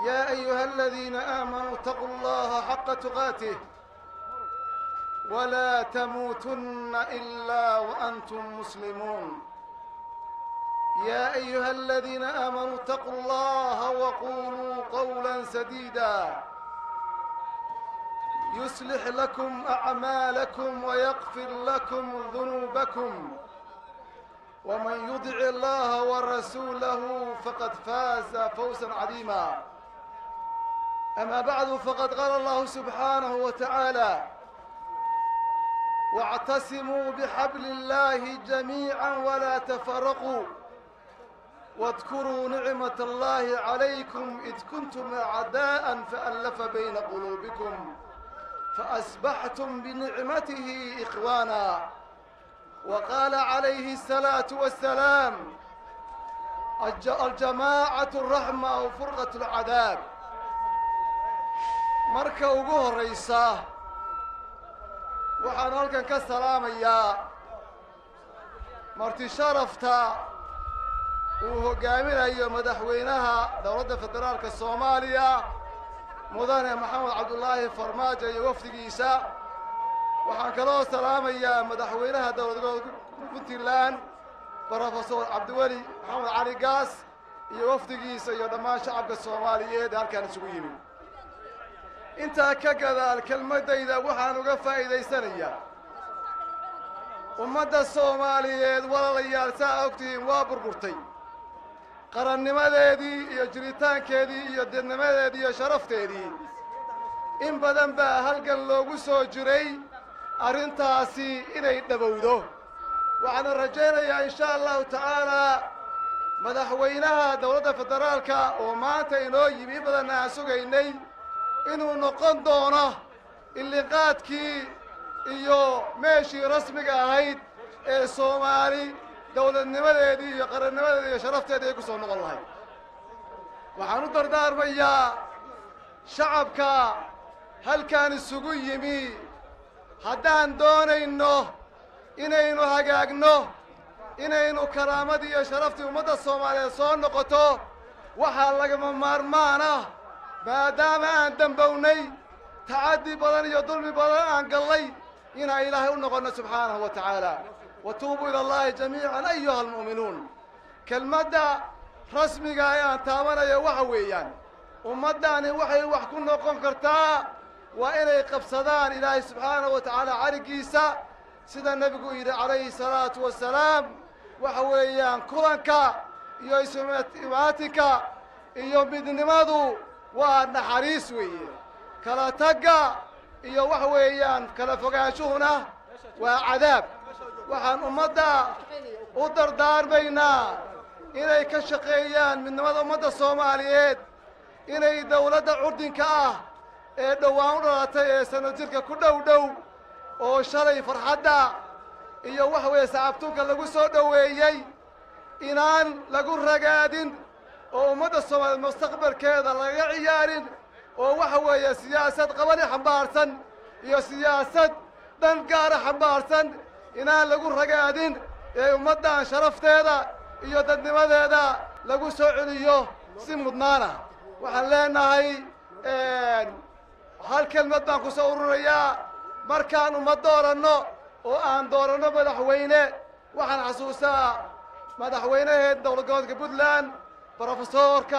يا أيها الذين آمنوا اتقوا الله حق تقاته ولا تموتن إلا وأنتم مسلمون يا أيها الذين آمنوا اتقوا الله وقولوا قولا سديدا يصلح لكم أعمالكم ويغفر لكم ذنوبكم ومن يطع الله ورسوله فقد فاز فوزا عظيما أما بعد فقد قال الله سبحانه وتعالى واعتصموا بحبل الله جميعا ولا تفرقوا واذكروا نعمة الله عليكم إذ كنتم أعداء فألف بين قلوبكم فأصبحتم بنعمته إخوانا وقال عليه الصلاة والسلام الجماعة الرحمة وفرقة العذاب marka ugu horraysa waxaan halkan ka salaamayaa marti sharafta uu hoggaaminayo madaxweynaha dowladda federaalka soomaaliya mudane maxamed cabdulaahi farmaajo iyo wafdigiisa waxaan kaloo salaamayaa madaxweynaha dowlad puntland brofesor cabdiweli maxamed cali gaas iyo wafdigiisa iyo dhammaan shacabka soomaaliyeed ee halkaan isugu yimid intaa ka gadaal kelmaddayda waxaan uga faa'iidaysanayaa ummadda soomaaliyeed walaalayaal saa ogtihiin waa burburtay qarannimadeedii iyo jiritaankeedii iyo deednimadeedii iyo sharafteedii in badan baa halgan loogu soo jiray arrintaasi inay dhabowdo waxaana rajaynayaa insha allahu tacaalaa madaxweynaha dowladda federaalka oo maanta inoo yimi in badanna aan sugaynay inuu noqon doono illiqaadkii iyo meeshii rasmiga ahayd ee soomaali dowladnimadeedii iyo qarannimadeedii iyo sharafteedii ay ku soo noqon lahayd waxaan u dardaarmayaa shacabka halkaan isugu yimi haddaan doonayno inaynu hagaagno inaynu karaamadii iyo sharaftii ummadda soomaaliyeed soo noqoto waxaa lagama maarmaan ah maadaama aan dembownay tacaddi badan iyo dulmi badan aan gallay inaan ilaahay u noqonno subxaanahu wa tacaala wa tuubuu ila allahi jamiican ayuha almu'minuun kelmadda rasmiga ee aan taabanayo waxa weeyaan ummaddaani waxay wax ku noqon kartaa waa inay qabsadaan ilaahay subxaanahu wa tacaala cariggiisa sida nebigu yidhi calayhi salaatu wassalaam waxa weeyaan kulanka iyo isumaatinka iyo midnimadu waa naxariis weeye kala tagga iyo waxa weeyaan kala fogaanshuhuna waa cadaab waxaan ummadda u dardaarmaynaa inay ka shaqeeyaan midnimada ummadda soomaaliyeed inay dowladda curdinka ah ee dhowaan u dhalatay ee sano jirka ku dhow dhow oo shalay farxadda iyo waxa weeye sacabtunka lagu soo dhoweeyey inaan lagu ragaadin oo ummadda soomaaliyeed mustaqbalkeeda laga ciyaarin oo waxa weeye siyaasad qabani xambaarsan iyo siyaasad dhan gaara xambaarsan inaan lagu ragaadin ee ummaddan sharafteeda iyo dadnimadeeda lagu soo celiyo si mudnaana waxaan leenahay hal kelmad baan ku soo ururayaa markaan ummad dooranno oo aan dooranno madaxweyne waxaan xasuustaa madaxweynaheed dowlad goboodka puntland brofesorka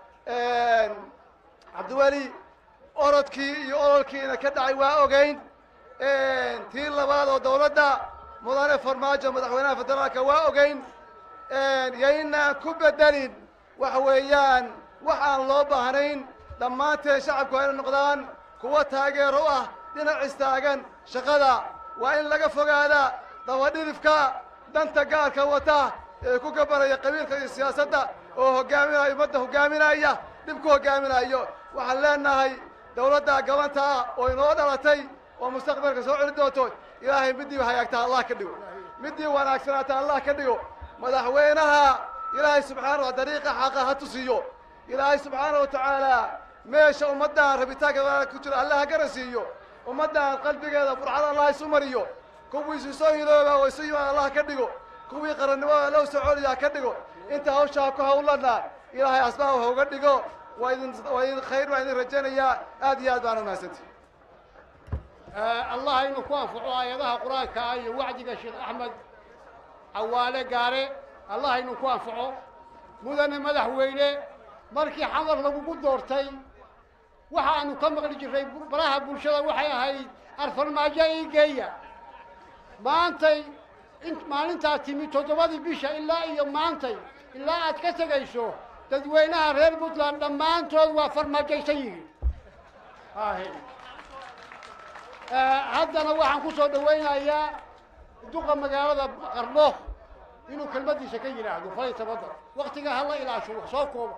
cabdiweli orodkii iyo ololkiina ka dhacay waa ogeyn tii labaad oo dowladda mudane farmaajo madaxweynaha federaalka waa ogeyn yaynaan ku bedelin waxa weeyaan wax aan loo baahnayn dhammaanteen shacabku waa inay noqdaan kuwa taageero ah dhinac istaagan shaqada waa in laga fogaada dabadhilifka danta gaarka wata ee ku gabanaya qabiilka iyo siyaasadda oo hoggaaminaya ummadda hoggaaminaya dhib ku hoggaaminayo waxaan leenahay dowladda gabanta ah oo inoo dhalatay oo mustaqbalka soo celi doonto ilaahay middii hagaagta allah ka dhigo middii wanaagsanaata allah ka dhigo madaxweynaha ilaahay subxaana wa dariiqa xaqa ha tusiyo ilaahay subxaana wa tacaala meesha ummaddan rabitaanka ku jiro alla ha garansiiyo ummaddan qalbigeeda burcada allah isu mariyo kuwiisu soo hilooba oo isu yimaad allah ka dhigo kuwii qarannimada loo soo celiya ha ka dhigo inta hawshaa ku hawlana ilaahay asbaab ha uga dhigo waa idin waa idin khayr baan idin rajaynayaa aad iyo aad baana umahadsantay allah inuu ku anfaco aayadaha qur-aanka ah iyo wacdiga sheekh axmed cawaale gaare allah inuu ku anfaco mudane madaxweyne markii xamar lagugu doortay waxa aanu ka maqli jirray baraha bulshada waxay ahayd arfarmaajo ii geeya maantay in maalintaa timi toddobadii bisha ilaa iyo maantay ilaa aad ka tegayso dadweynaha reer puntland dhammaantood waa farmaajaysan yihiin ahe haddana waxaan ku soo dhawaynayaa duqa magaalada qarno inuu kelmaddiisa ka yidhaahdo falay tabadda waktiga hala ilaasho wax soo kooba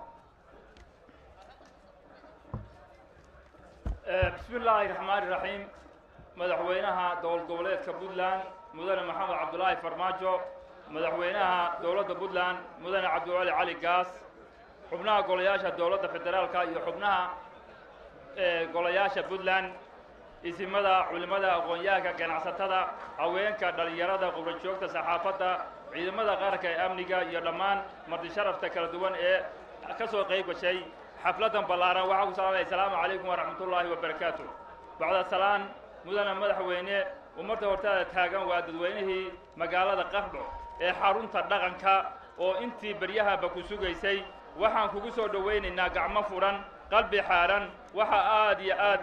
bismi illaahi raxmaani raxiim madaxweynaha dowlad goboleedka puntland mudane maxamed cabdulaahi farmaajo madaxweynaha dowladda puntland mudane cabdiwali cali gaas xubnaha golayaasha dowladda federaalka iyo xubnaha golayaasha puntland isimada culimmada aqoon-yahanka ganacsatada haweenka dhallinyarada qubrajoogta saxaafadda ciidamada qaranka ee amniga iyo dhammaan marti sharafta kala duwan ee ka soo qayb gashay xafladdan ballaaran waxaa ku salaamaya asalaamu calaykum waraxmatullaahi wabarakaatu bacda salaan mudane madaxweyne ummadda hortaada taagan waa dadweynihii magaalada qardho ee xarunta dhaqanka oo intii beryahaba ku sugaysay waxaan kugu soo dhowaynaynaa gacmo furan qalbi xaaran waxa aad iyo aad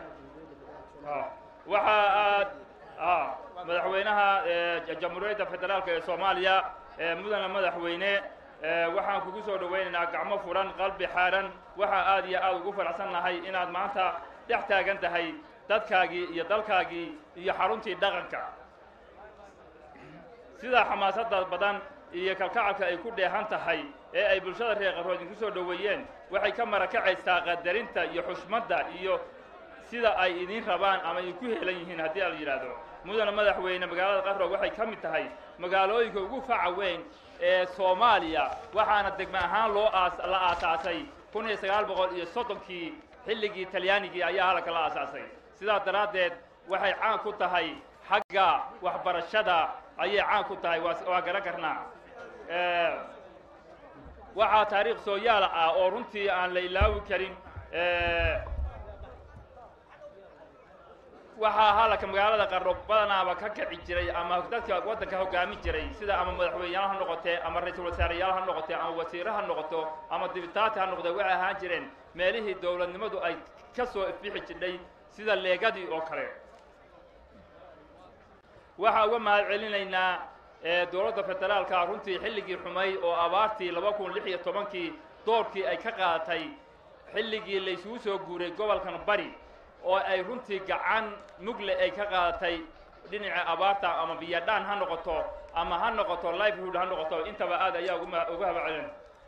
waxaa aad madaxweynaha jamhuuriyadda federaalka ee soomaaliya mudane madaxweyne waxaan kugu soo dhowaynaynaa gacmo furan qalbi xaaran waxaa aad iyo aad ugu faraxsan nahay inaad maanta dhex taagan tahay dadkaagii iyo dalkaagii iyo xaruntii dhaqanka sidaa xamaasadda badan iyo kalkacalka ay ku dheehan tahay ee ay bulshada reer qarrood idinku soo dhoweeyeen waxay ka marakacaysaa qadarinta iyo xushmadda iyo sida ay idin rabaan ama idinku helan yihiin haddii ala yidhaahdo mudane madaxweyne magaalada qarro waxay ka mid tahay magaalooyinka ugu faca weyn ee soomaaliya waxaana degme ahaan loo aas la aasaasay kun iyo sagaal boqol iyo soddonkii xilligii talyaanigii ayaa halka la aasaasay sidaas daraaddeed waxay caan ku tahay xagga waxbarashada ayay caan ku tahay waa waa garan karnaa waxaa taariikh sooyaala ah oo runtii aan la ilaawi karin waxaa halaka magaalada qarro badanaaba ka kici jiray ama dadka waddanka hoggaamin jiray sida ama madaxweyneyaal ha noqotee ama ra-iisul wasaareyaal ha noqotee ama wasiire ha noqoto ama dibitaati ha noqdee waxay ahaan jireen meelihii dowladnimadu ay ka soo ifbixi jidhay sida leegadii oo kale waxaa uga mahad celinaynaa dowladda federaalka runtii xilligii xumay oo abaartii laba kun lix iyo tobankii doorkii ay ka qaadatay xilligii laysugu soo guuray gobolkan bari oo ay runtii gacan mugle ay ka qaadatay dhinaca abaarta ama biyadhaan ha noqoto ama ha noqoto livelihood ha noqoto intaba aad ayaa uga uga habacelin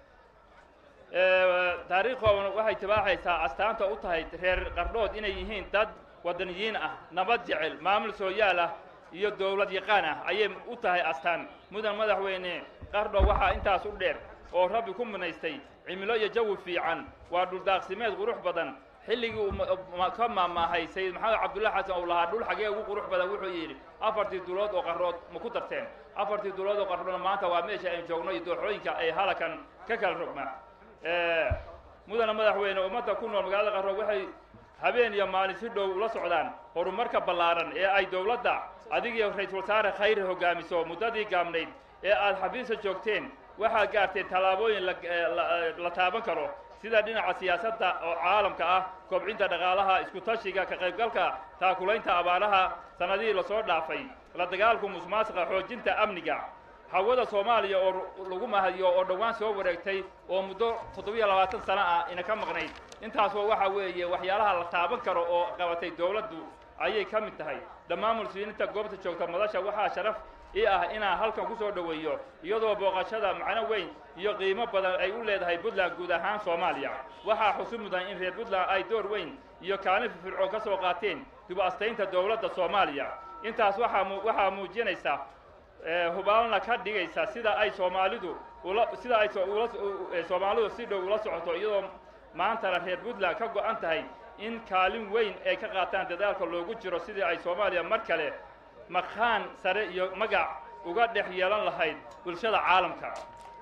taariikhoodan waxay tibaaxaysaa astaanta u tahay reer qardhood inay yihiin dad wadaniyiin ah nabad jecel maamul sooyaal ah iyo dowlad yaqaan ah ayay u tahay astaan mudan madaxweyne qardho waxaa intaas u dheer oo rabbi ku munaystay cimilo iyo jawi fiican waa dhuldaaqsimeed qurux badan xilligii uu ka maamaahay sayid maxamed cabdullahi xasan uu lahaa dhul xagee ugu qurux badan wuxuu yidhi afartii dulood oo qarrood ma ku darteen afartii dulood oo qarroodna maanta waa meesha aynu joogno iyo dooxooyinka ay halakan ka kala rogmaan mudana madaxweyne ummadda ku nool magaalada qarrood waxay habeen iyo maalin si dhow ula socdaan horumarka ballaaran ee ay dowladda adigiyo ra-iisul wasaare khayre hogaamiso muddadii gaabnayd ee aad xafiisa joogteen waxaad gaarteen tallaabooyin la taaban karo sida dhinaca siyaasadda oo caalamka ah kobcinta dhaqaalaha isku tashiga ka qaybgalka taakulaynta abaaraha sannadihii lasoo dhaafay la dagaalku musmaasqa xoojinta amniga hawada soomaaliya oo lagu mahadiyo oo dhowaan soo wareegtay oo muddo toddobiyo labaatan sano ah ina ka maqnayd intaasoo waxa weeye waxyaalaha la taaban karo oo qabatay dowladdu ayay ka mid tahay dhammaan muslimiinta goobta joogta madasha waxaa sharaf ii ah inaan halkan ku soo dhoweeyo iyadoo booqashada macno weyn iyo qiimo badan ay u leedahay puntland guud ahaan soomaaliya waxaa xusu mudan in reer puntland ay door weyn iyo kaalin firfircoon ka soo qaateen dib astaynta dowladda soomaaliya intaas waxaa waxaa muujinaysa hubaalna ka dhigaysa sida ay soomaalidu ula sida ay soomaalidu si dhow ula socoto iyadoo maantana reer puntland ka go-an tahay in kaalin weyn ay ka qaataan dadaalka loogu jiro sidii ay soomaaliya mar kale maqhaan sare iyo magac uga dhex yeelan lahayd bulshada caalamka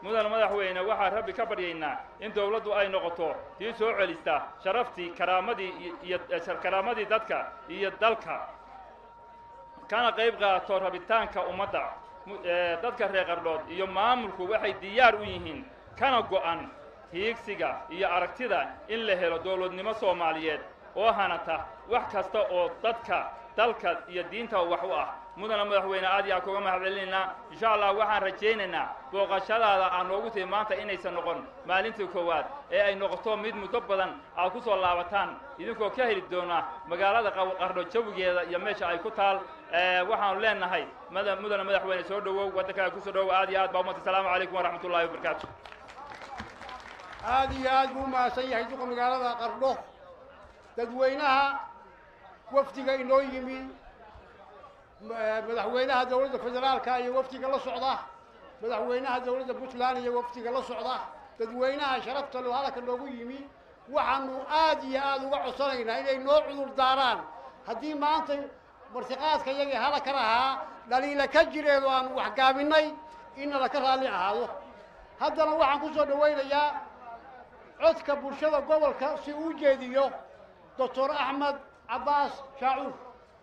mudan madaxweyne waxaan rabbi ka baryaynaa in dowladdu ay noqoto tii soo celista sharaftii karaamadii iyo karaamadii dadka iyo dalka kana qayb qaato rabitaanka ummadda dadka reer qardhood iyo maamulku waxay diyaar u yihiin kana go'an hiigsiga iyo aragtida in la helo dowladnimo soomaaliyeed oo hanata wax kasta oo dadka dalka iyo diinta wax u ah mudana madaxweyne aad iyo aad kuga mahad celinaynaa insha allah waxaan rajaynaynaa booqashadaada aan noogu timi maanta inaysan noqon maalintii koowaad ee ay noqoto mid muddo badan aad ku soo laabataan idinkoo ka heli doona magaalada qardho jawigeeda iyo meesha ay ku taal waxaanu leenahay mudana madaxweyne soo dhowow waddankaaga kusoo dhowow aad iyo aad baa umanta asalaamu calaykum waraxmat ullahi wabarakaatu aad iyo aad buu umahadsan yahay duqa magaalada qardho dadweynaha wafdiga inoo yimi madaxweynaha dowladda federaalka iyo wafdiga la socda madaxweynaha dowladda puntland iyo wafdiga la socda dadweynaha sharafta loo hadalka noogu yimi waxaanu aad iyo aad uga codsanaynaa inay noo cudur daaraan haddii maanta martiqaadka iyagii halaka lahaa dhaliila ka jireed oo aanu waxgaabinay inala ka raalli ahaado haddana waxaan ku soo dhawaynayaa codka bulshada gobolka si uu jeediyo doctor axmed cabbaas shaacuur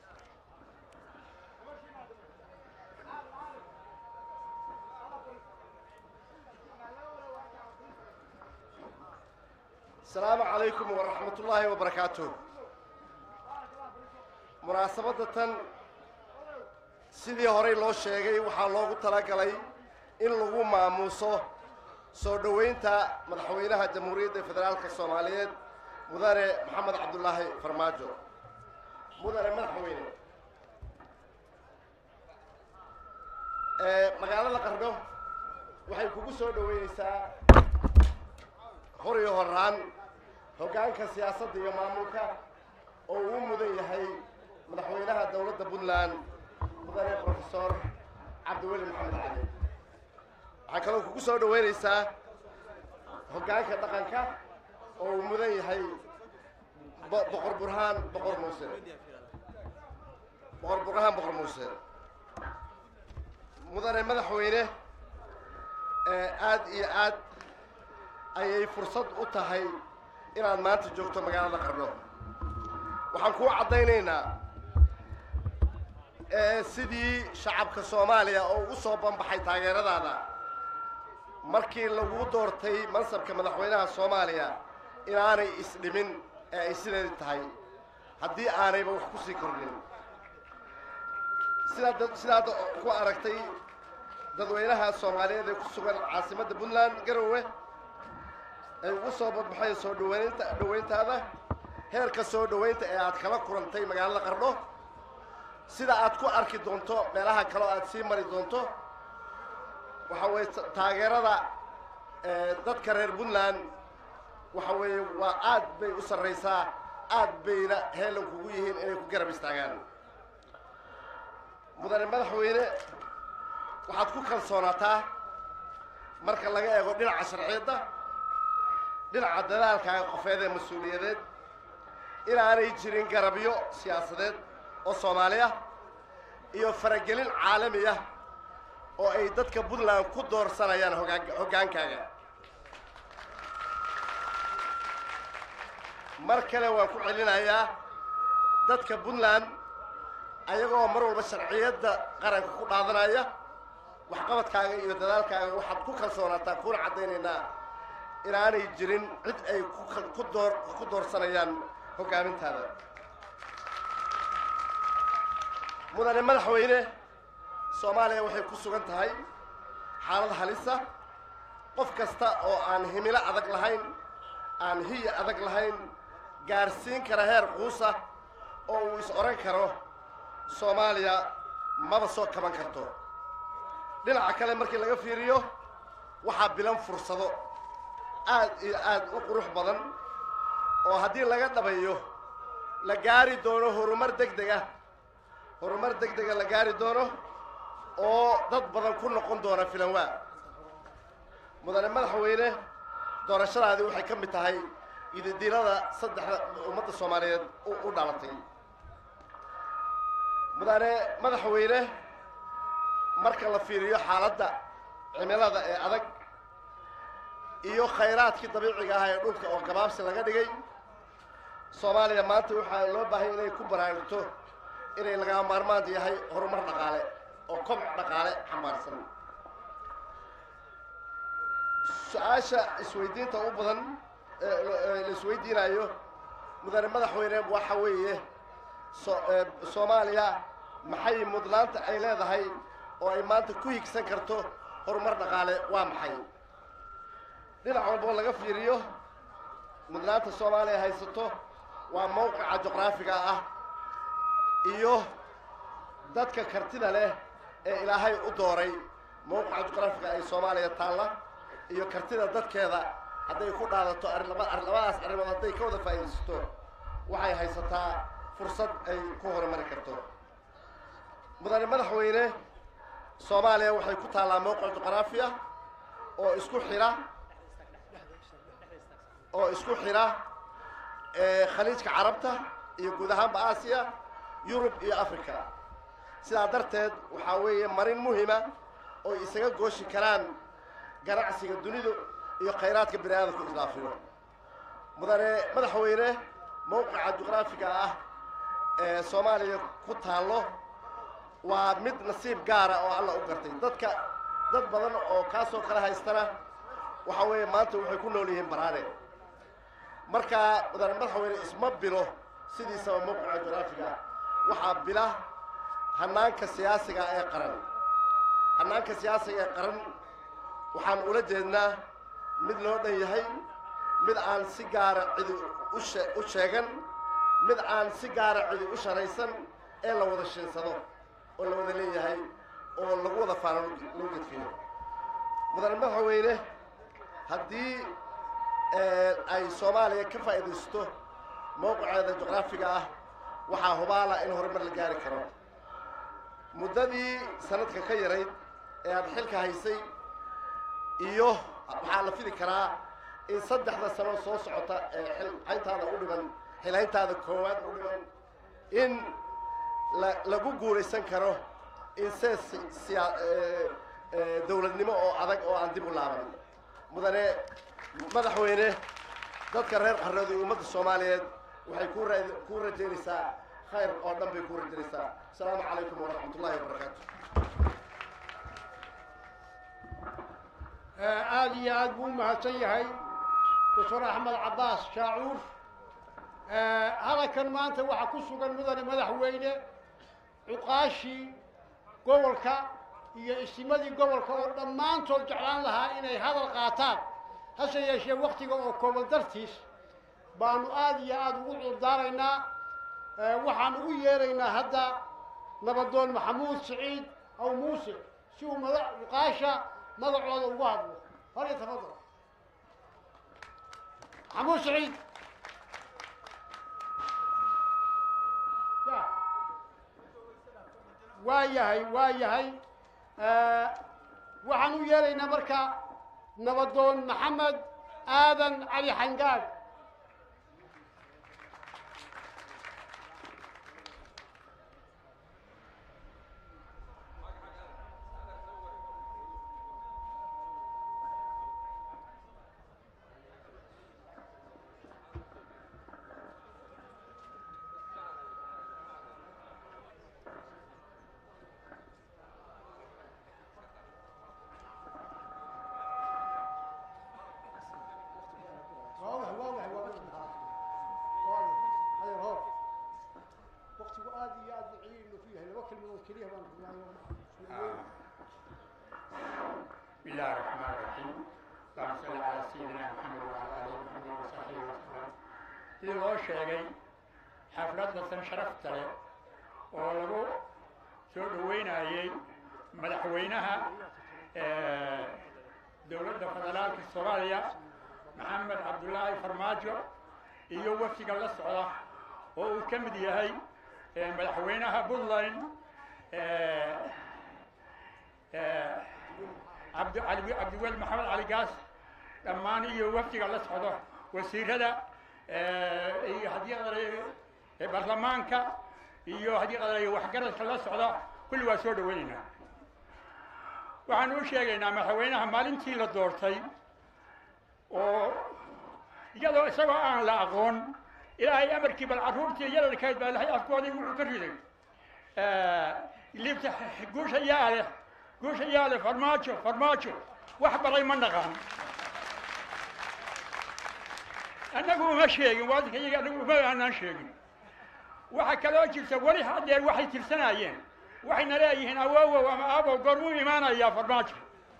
asalaamu calaykum waraxmat ullaahi wabarakaatuh munaasabadda tan sidii horey loo sheegay waxaa loogu talagalay in lagu maamuuso soo dhoweynta madaxweynaha jamhuuriyadda federaalka soomaaliyeed mudane maxamed cabdulaahi farmaajo mudane madaxweyne magaalada qardho waxay kugu soo dhoweynaysaa hor iyo horaan hoggaanka siyaasadda iyo maamulka oo uu mudan yahay madaxweynaha dowladda puntland mudane profesor cabdiweli maxamed cali waxaa kaloo kugu soo dhoweynaysaa hoggaanka dhaqanka oo uu mudan yahay boqor burhaan boqor muuse boqor burhaan boqor muuse mudane madaxweyne aad iyo aad ayay fursad u tahay inaad maanta joogto magaalada qardho waxaan kuu caddaynaynaa sidii shacabka soomaaliya oo ugu soo banbaxay taageeradaada markii lagu doortay mansabka madaxweynaha soomaaliya inaanay isdhimin ee ay sideedi tahay haddii aanayba wax ku sii kordhin sidaad sidaad ku aragtay dadweynaha soomaaliyeed ee ku sugan caasimadda puntland garowe ay ugu soo badbaxeen soo dhaweynta dhoweyntaada heerka soo dhoweynta ee aad kala kulantay magaalada qardho sida aad ku arki doonto meelaha kaleo aad sii mari doonto waxa weeye taageerada dadka reer puntland waxa weeye waa aad bay u sarraysaa aad bayna heelan kugu yihiin inay ku garab istaagaan mudane madaxweyne waxaad ku kalsoonaataa marka laga eego dhinaca sharciyadda dhinaca dadaalkaaga qofeed ee mas-uuliyadeed inaanay jirin garabyo siyaasadeed oo soomaali ah iyo faragelin caalami ah oo ay dadka puntland ku doorsanayaan hogaan hoggaankaaga mar kale waan ku celinayaa dadka puntland ayagoo mar walba sharciyadda qaranka ku dhaadanaya waxqabadkaaga iyo dadaalkaaga waxaad ku kalsoonaataa kuna caddaynaynaa inaanay jirin cid ay ku door ku doorsanayaan hoggaamintaada mudane madaxweyne soomaaliya waxay ku sugan tahay xaalad halisa qof kasta oo aan himilo adag lahayn aan hiya adag lahayn gaarsiin kara heer quusa oo uu is odhan karo soomaaliya maba soo kaban karto dhinaca kale markii laga fiiriyo waxaa bilan fursado aad iyo aad u qurux badan oo haddii laga dhabayo la gaari doono horumar deg deg ah horumar deg dega la gaari doono oo dad badan ku noqon doona filanwaa mudane madaxweyne doorashadaadii waxay ka mid tahay ididiilada saddexda ummadda soomaaliyeed u dhalatay mudane madaxweyne marka la fiiriyo xaaladda cimilada ee adag iyo khayraadkii dabiiciga ahaa ee dhulka oo gabaabsi laga dhigay soomaaliya maanta waxaa loo baahanya inay ku baraarugto inay lagama maarmaan yahay horumar dhaqaale oo koboc dhaqaale xambaarsan su-aasha isweydiinta u badan ee la isweydiinayo mudane madaxweyne waxa weeye so soomaaliya maxay mudnaanta ay leedahay oo ay maanta ku higsan karto horumar dhaqaale waa maxay dhinac walboo laga fiiriyo mudnaanta soomaaliya haysato waa mawqica juqraafiga ah iyo dadka kartida leh ee ilaahay u dooray mawqica juqraafiga ay soomaaliya taalla iyo kartida dadkeeda hadday ku dhaadato arrinlaba labadaas arrimood hadday ka wada faa'iidaysato waxay haysataa fursad ay ku horumari karto mudane madaxweyne soomaaliya waxay ku taallaa mawqic juqraafiya oo isku xidha oo isku xidha khaliijka carabta iyo guud ahaanba aasiya yurub iyo africa sidaa darteed waxaa weeye marin muhima oo isaga gooshi karaan ganacsiga dunidu iyo khayraadka bini aadamku islaafiyo mudane madaxweyne mawqica juqraafiga ah ee soomaaliya ku taallo waa mid nasiib gaara oo alla u gartay dadka dad badan oo kaasoo kale haystana waxa weeye maanta waxay ku nool yihiin baraane markaa mudane madaxweyne isma bilo sidiisaba mawqica juqraafiga waxaa bila hanaanka siyaasiga ee qaran hanaanka siyaasiga ee qaran waxaan ula jeednaa mid loo dhan yahay mid aan si gaara cidi ushe u sheegan mid aan si gaara cidi u sharaysan ee la wada shiinsado oo la wada leeyahay oo lagu wada faano lagu gedfiyo mudane madaxweyne haddii ay soomaaliya ka faa'iidaysto mawqiceeda juqraafiga ah waxaa hubaala in horumar la gaari karo muddadii sanadka ka yarayd ee aad xilka haysay iyo waxaa la fili karaa in saddexda sano soo socota ee xilhayntaada u dhiman xilhayntaada koowaad u dhiman in la lagu guulaysan karo in see siya dawladnimo oo adag oo aan dib u laaban mudane madaxweyne dadka reer qarreed iyo ummadda soomaaliyeed waxay ku ra ku rajaynaysaa khayr oo dhan bay ku rajaynaysaa asalaamu calaykum waraxmat ullahi wabarakaatu aada iyo aad buu u mahadsan yahay doctor axmed cabbaas shaacuur hadalkan maanta waxaa ku sugan mudane madaxweyne cuqaashii gobolka iyo isimadii gobolka oo dhammaantood jeclaan lahaa inay hadal qaataan hase yeeshee waktiga oo kooban dartiis baanu aada iyo aada ugu cudurdaaraynaa waxaan ugu yeeraynaa hadda nabadoon maxamuud siciid aw muuse si uu mada cuqaasha magacooda ugu hadlo hal iyo tafadal maxamuud siciid ya waa yahay waa yahay waxaan u yeeraynaa marka nabadoon maxamed aadan cali xangaag واضح واضح واضح واضح هذا هو وقت وآدي يا أدعي إنه فيها الوكل من الكليه من بسم الله الرحمن الرحيم اللهم صل على سيدنا محمد وعلى آله محمد وصحبه وسلم sidii loo sheegay xafladatan sharafta leh oo lagu soo dhoweynayey madaxweynaha dowladda federaalka soomaaliya maxamed cabdullaahi farmaajo iyo wafdiga la socda oo uu ka mid yahay madaxweynaha puntland cabdi cali cabdiweli maxamed cali gaas dhammaan iyo wafdiga la socdo wasiirada iyo haddii qadaray baarlamaanka iyo haddii qadaray waxgaradka la socda kulli waa soo dhaweynaynaa waxaan u sheegaynaa madaxweynaha maalintii la doortay oo iyadoo isagoo aan la aqoon ilaahay amarkii bal carruurtii yararkayd baa ilahay afkoodii wuxuu ka riday liibta guusha yaa leh guusha yaa leh farmaajo farmaajo wax baray ma naqaan annagu uma sheegin waadinka iyaga annagu uma aanaan sheegin waxaa kaloo jirta weli haddeer waxay tirsanaayeen waxayna leeyihiin awowow ama aabow goormuu imaanayaa farmaajo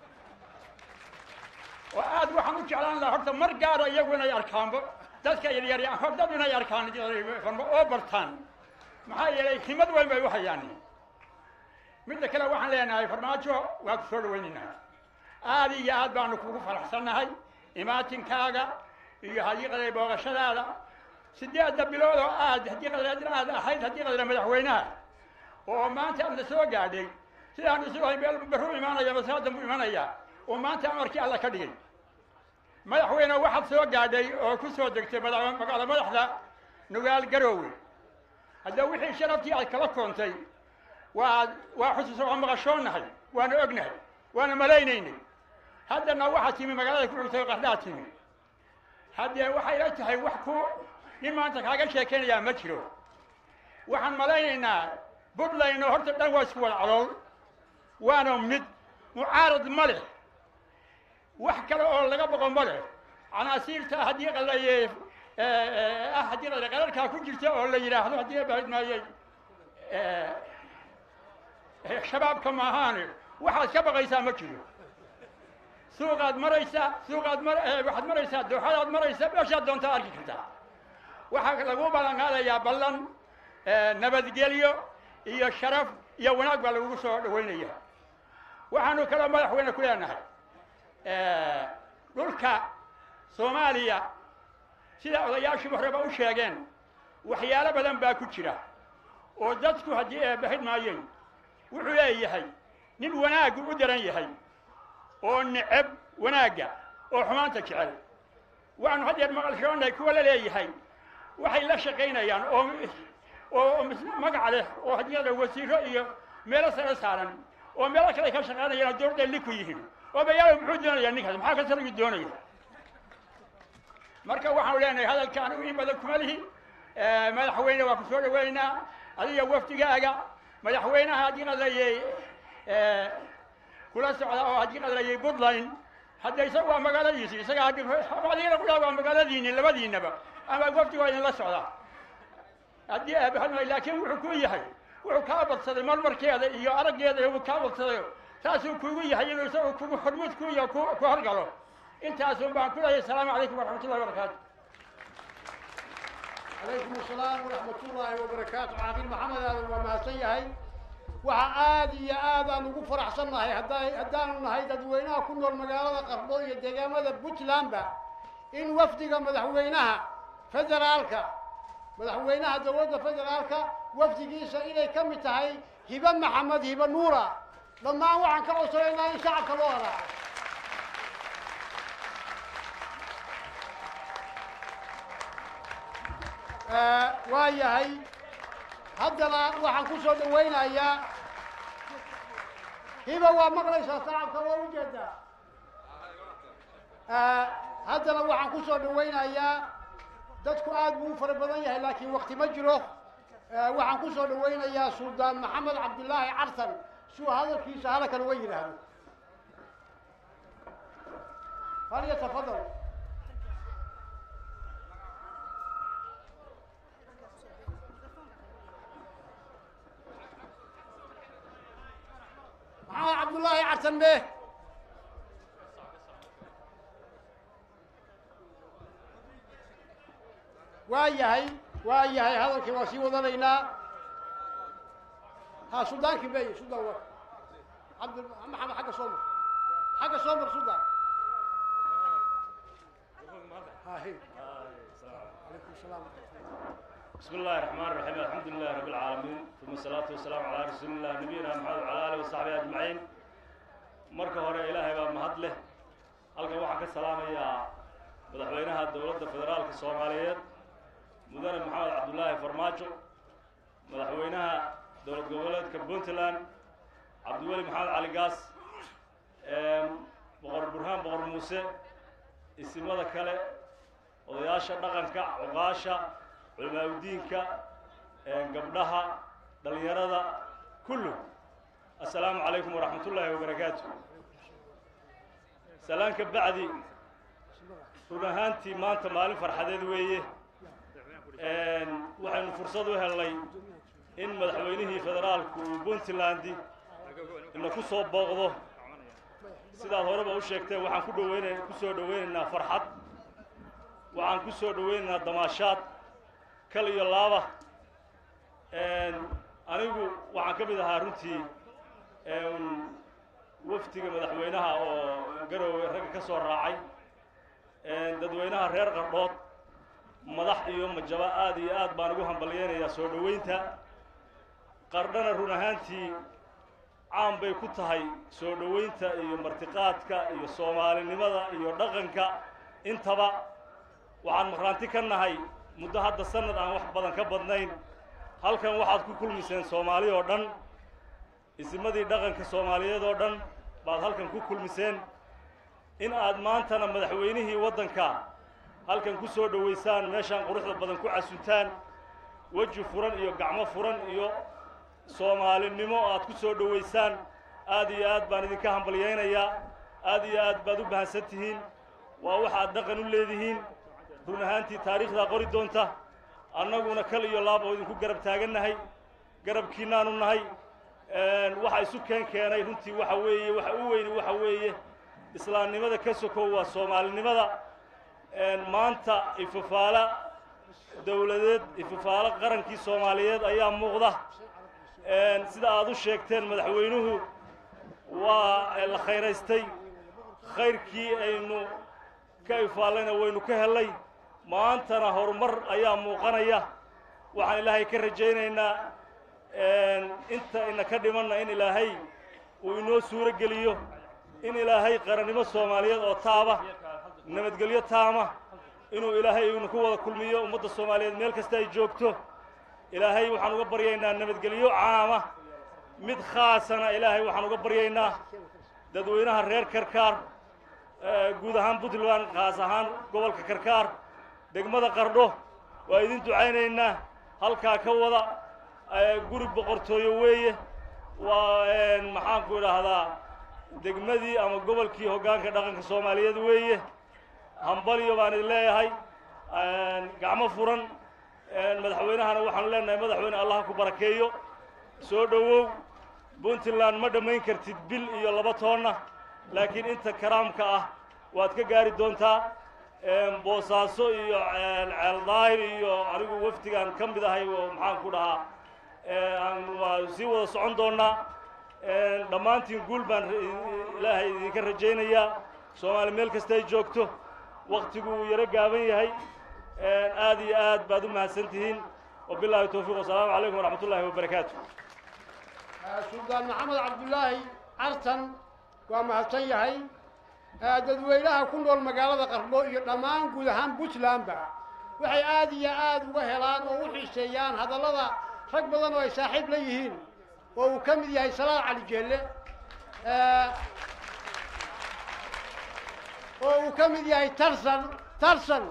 oo aad waxaan u jeclaan lahaa horta mar gaara iyagu inay arkaanba dadka yaryar hor dad inay arkaan oo bartaan maxaa yeelay himad weyn bay u hayaan midda kale waxaan leenahay farmaajo waa ku soo dhawaynaynaa aad iyo aad baanu kugu faraxsannahay imaatinkaaga iyo haddii qadar booqashadaada sideedda bilood oo aad haddii qadar aad ahayd haddii qadar madaxweynaha oo maanta aad la soo gaadhay sidaan isu ahay meel barru imaanaya masaadan buu imanayaa oo maanta amarkii alla ka dhigay madaxweyne waxaad soo gaadhay oo ku soo degtay magaala madaxda nugaal garoowe hadda wixii sharaftii aad kala koontay waa waa xusuus waa maqashoonahay waana ognahay waana malaynaynay haddana waxaad timi magaalada ku xigtay qardhaa timi haddee waxay la tahay wax ku nin maanta kaaga sheekaynayaa ma jiro waxaan malaynaynaa buntland oo horta dhan waa isku wada calool waana mid mucaarad ma leh wax kale oo laga boqo ma leh canaasiirta haddii qalaye ah haddii qala qararkaa ku jirta oo la yidhaahdo haddii bahid maayey shabaabka maahaane waxaad ka baqaysaa ma jiro suuqaad maraysaa suuqaad mar waxaad maraysaa dooxadaad maraysaa meeshaad doontaa arki kartaa waxaa lagu ballan qaadayaa ballan nabadgelyo iyo sharaf iyo wanaag baa lagugu soo dhaweynaya waxaanu kaloo madaxweyne ku leenahay dhulka soomaaliya sida odayaashii horeba u sheegeen waxyaalo badan baa ku jira oo dadku haddii eebahid maayeen wuxuu leeyahay nin wanaaggu u daran yahay oo neceb wanaagga oo xumaanta jecel waxaanu haddeer maqalshoonahay kuwa la leeyahay waxay la shaqaynayaan oo oo magac leh oo haddii wasiiro iyo meelo sare saaran oo meelo kale ka shaqaynayaan oo dowladda li ku yihiin oo bayaalo muxuu doonayaa ninkaas maxaa ka saligi doonaya marka waxaanu leenahay hadalka anigu in badan kuma lihi madaxweyne waa ku soo dhaweynaynaa adiga wafdigaaga madaxweynaha haddii qadlayey kula socda oo haddii qadlayey puntland hadda isaga waa magaaladiisi isaga adigana kula waa magaaladiini labadiinaba ama wafdiga waa idinla socdaa haddii aabahadmay laakiin wuxuu ku yahay wuxuu kaa badsaday marmarkeeda iyo araggeeda uu kaa badsaday saasuu kugu yahay inuu isagu kugu hormuud ku iyo ku ku horgalo intaasun baan ku leeyahay asalaamu calaykum waraxmat ullahi wabarakaatu calaykum asalaam waraxmat ullaahi wabarakaatu caaqil maxamed aadan waa mahadsan yahay waxa aad iyo aad aan ugu faraxsan nahay hadda haddaanu nahay dadweynaha ku nool magaalada qardho iyo deegaamada puntlandba in wafdiga madaxweynaha federaalka madaxweynaha dowladda federaalka wafdigiisa inay ka mid tahay hibe maxamed hibe nuura dhammaan waxaan ka codsanaynaa in shacabka loo haraaco waa yahay haddana waxaan ku soo dhawaynayaa hiba waa maqlaysaa shacabka waa ujeedaa haddana waxaan ku soo dhawaynayaa dadku aad buu u fara badan yahay laakiin wakti ma jiro waxaan ku soo dhawaynayaa suldaan maxamed cabdilaahi carsan si uu hadalkiisa hadalkan uga yidhaahdo hal yatafadal maxamed cabdullaahi carsan be waa yahay waa yahay hadalkii waa sii wadanaynaa ha suldaankii bey suldaan wa cabd maxamed xagga soo mar xagga soo mar suldaan hahi calaykum salaam بسم الله الرحمن الرحيم الحمد لله رب العالمين ثم الصلاة والسلام على رسول الله نبينا محمد وعلى آله وصحبه أجمعين marka hore ilaahay baa mahad leh halkan waxaan ka salaamayaa madaxweynaha dowladda federaalka soomaaliyeed mudane maxamed cabdulaahi farmaajo madaxweynaha dowlad goboleedka puntland cabdiweli maxamed cali gaas boqor burhaan boqor muuse isimada kale odayaasha dhaqanka cuqaasha culamaauddiinka gabdhaha dhallinyarada kullu assalaamu calaykum waraxmat ullaahi wabarakaatu salaanka bacdi run ahaantii maanta maalin farxadeed weeye waxaynu fursad u helnay in madaxweynihii federaalku uu puntlandi ina ku soo booqdo sidaad horeba u sheegteen waxaan ku dhaweynay ku soo dhoweynaynaa farxad waxaan ku soo dhoweynaynaa damaashaad kal iyo laaba anigu waxaan ka mid ahaa runtii wafdiga madaxweynaha oo garowe ragga ka soo raacay dadweynaha reer qardhood madax iyo majaba aad iyo aad baan ugu hambalyeynayaa soo dhoweynta qardhana run ahaantii caan bay ku tahay soo dhoweynta iyo martiqaadka iyo soomaalinimada iyo dhaqanka intaba waxaan maqraanti ka nahay muddo hadda sanad aan wax badan ka badnayn halkan waxaad ku kulmiseen soomaali oo dhan isimadii dhaqanka soomaaliyeed oo dhan baad halkan ku kulmiseen in aad maantana madaxweynihii waddanka halkan ku soo dhowaysaan meeshaan quruxda badan ku casuntaan weji furan iyo gacmo furan iyo soomaalinimo aad ku soo dhowaysaan aad iyo aad baan idinka hambalyaynayaa aad iyo aad baad u bahansan tihiin waa waxaad dhaqan u leedihiin run ahaantii taariikhdaa qori doonta annaguna kal iyo laab oo idinku garab taagannahay garabkiinnaanu nahay waxa isu keen keenay runtii waxa weeye waxa u weyni waxa weeye islaamnimada ka sokow waa soomaalinimada maanta ifafaala dowladeed ifafaalo qarankii soomaaliyeed ayaa muuqda sida aad u sheegteen madaxweynuhu waa la khayraystay khayrkii aynu ka ifaallayna waynu ka hellay maantana horumar ayaa muuqanaya waxaan ilaahay ka rajaynaynaa inta ina ka dhimanna in ilaahay uu inoo suuro geliyo in ilaahay qarannimo soomaaliyeed oo taaba nabadgelyo taama inuu ilaahay ina ku wada kulmiyo ummadda soomaaliyeed meel kasta ay joogto ilaahay waxaan uga baryaynaa nabadgelyo caama mid khaasana ilaahay waxaan uga baryaynaa dadweynaha reer karkaar guud ahaan puntland khaas ahaan gobolka karkaar degmada qardho waa idin ducaynaynaa halkaa ka wada guri boqortooyo weeye waa maxaanku idhaahdaa degmadii ama gobolkii hoggaanka dhaqanka soomaaliyeed weeye hambalyo baan idin leeyahay gacmo furan madaxweynahana waxaanu leenahay madaxweyne allah ku barakeeyo soo dhowow puntland ma dhammayn kartid bil iyo laba toonna laakiin inta karaamka ah waad ka gaari doontaa boosaaso iyo ceel daahir iyo anigu wafdigaan ka mid ahay oo maxaan ku dhahaa waa sii wada socon doonnaa dhammaantiin guul baan ilaahay idinka rajaynayaa soomaali meel kasta ay joogto waktigu uu yaro gaaban yahay aad iyo aad baad u mahadsan tihiin wabilaahi towfiiq wasalaamu calaykum waraxmat ullaahi wabarakaatu suldaan maxamed cabdulaahi cartan waa mahadsan yahay dadweynaha ku nool magaalada qardho iyo dhammaan guud ahaan puntlandba waxay aad iyo aad uga helaan oo u xiiseeyaan hadallada rag badan oo ay saaxiib la yihiin oo uu ka mid yahay salaad cali jeelle oo uu ka mid yahay tarsan tarsan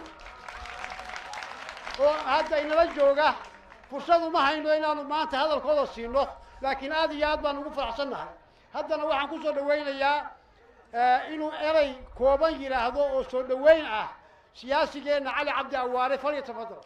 oo hadda inala jooga fursad uma hayno inaanu maanta hadalkooda siino laakiin aad iyo aad baan ugu faraxsan nahay haddana waxaan ku soo dhawaynayaa inuu erey kooban yidhaahdo oo soo dhoweyn ah siyaasigeenna cali cabdi awaare falya tafadal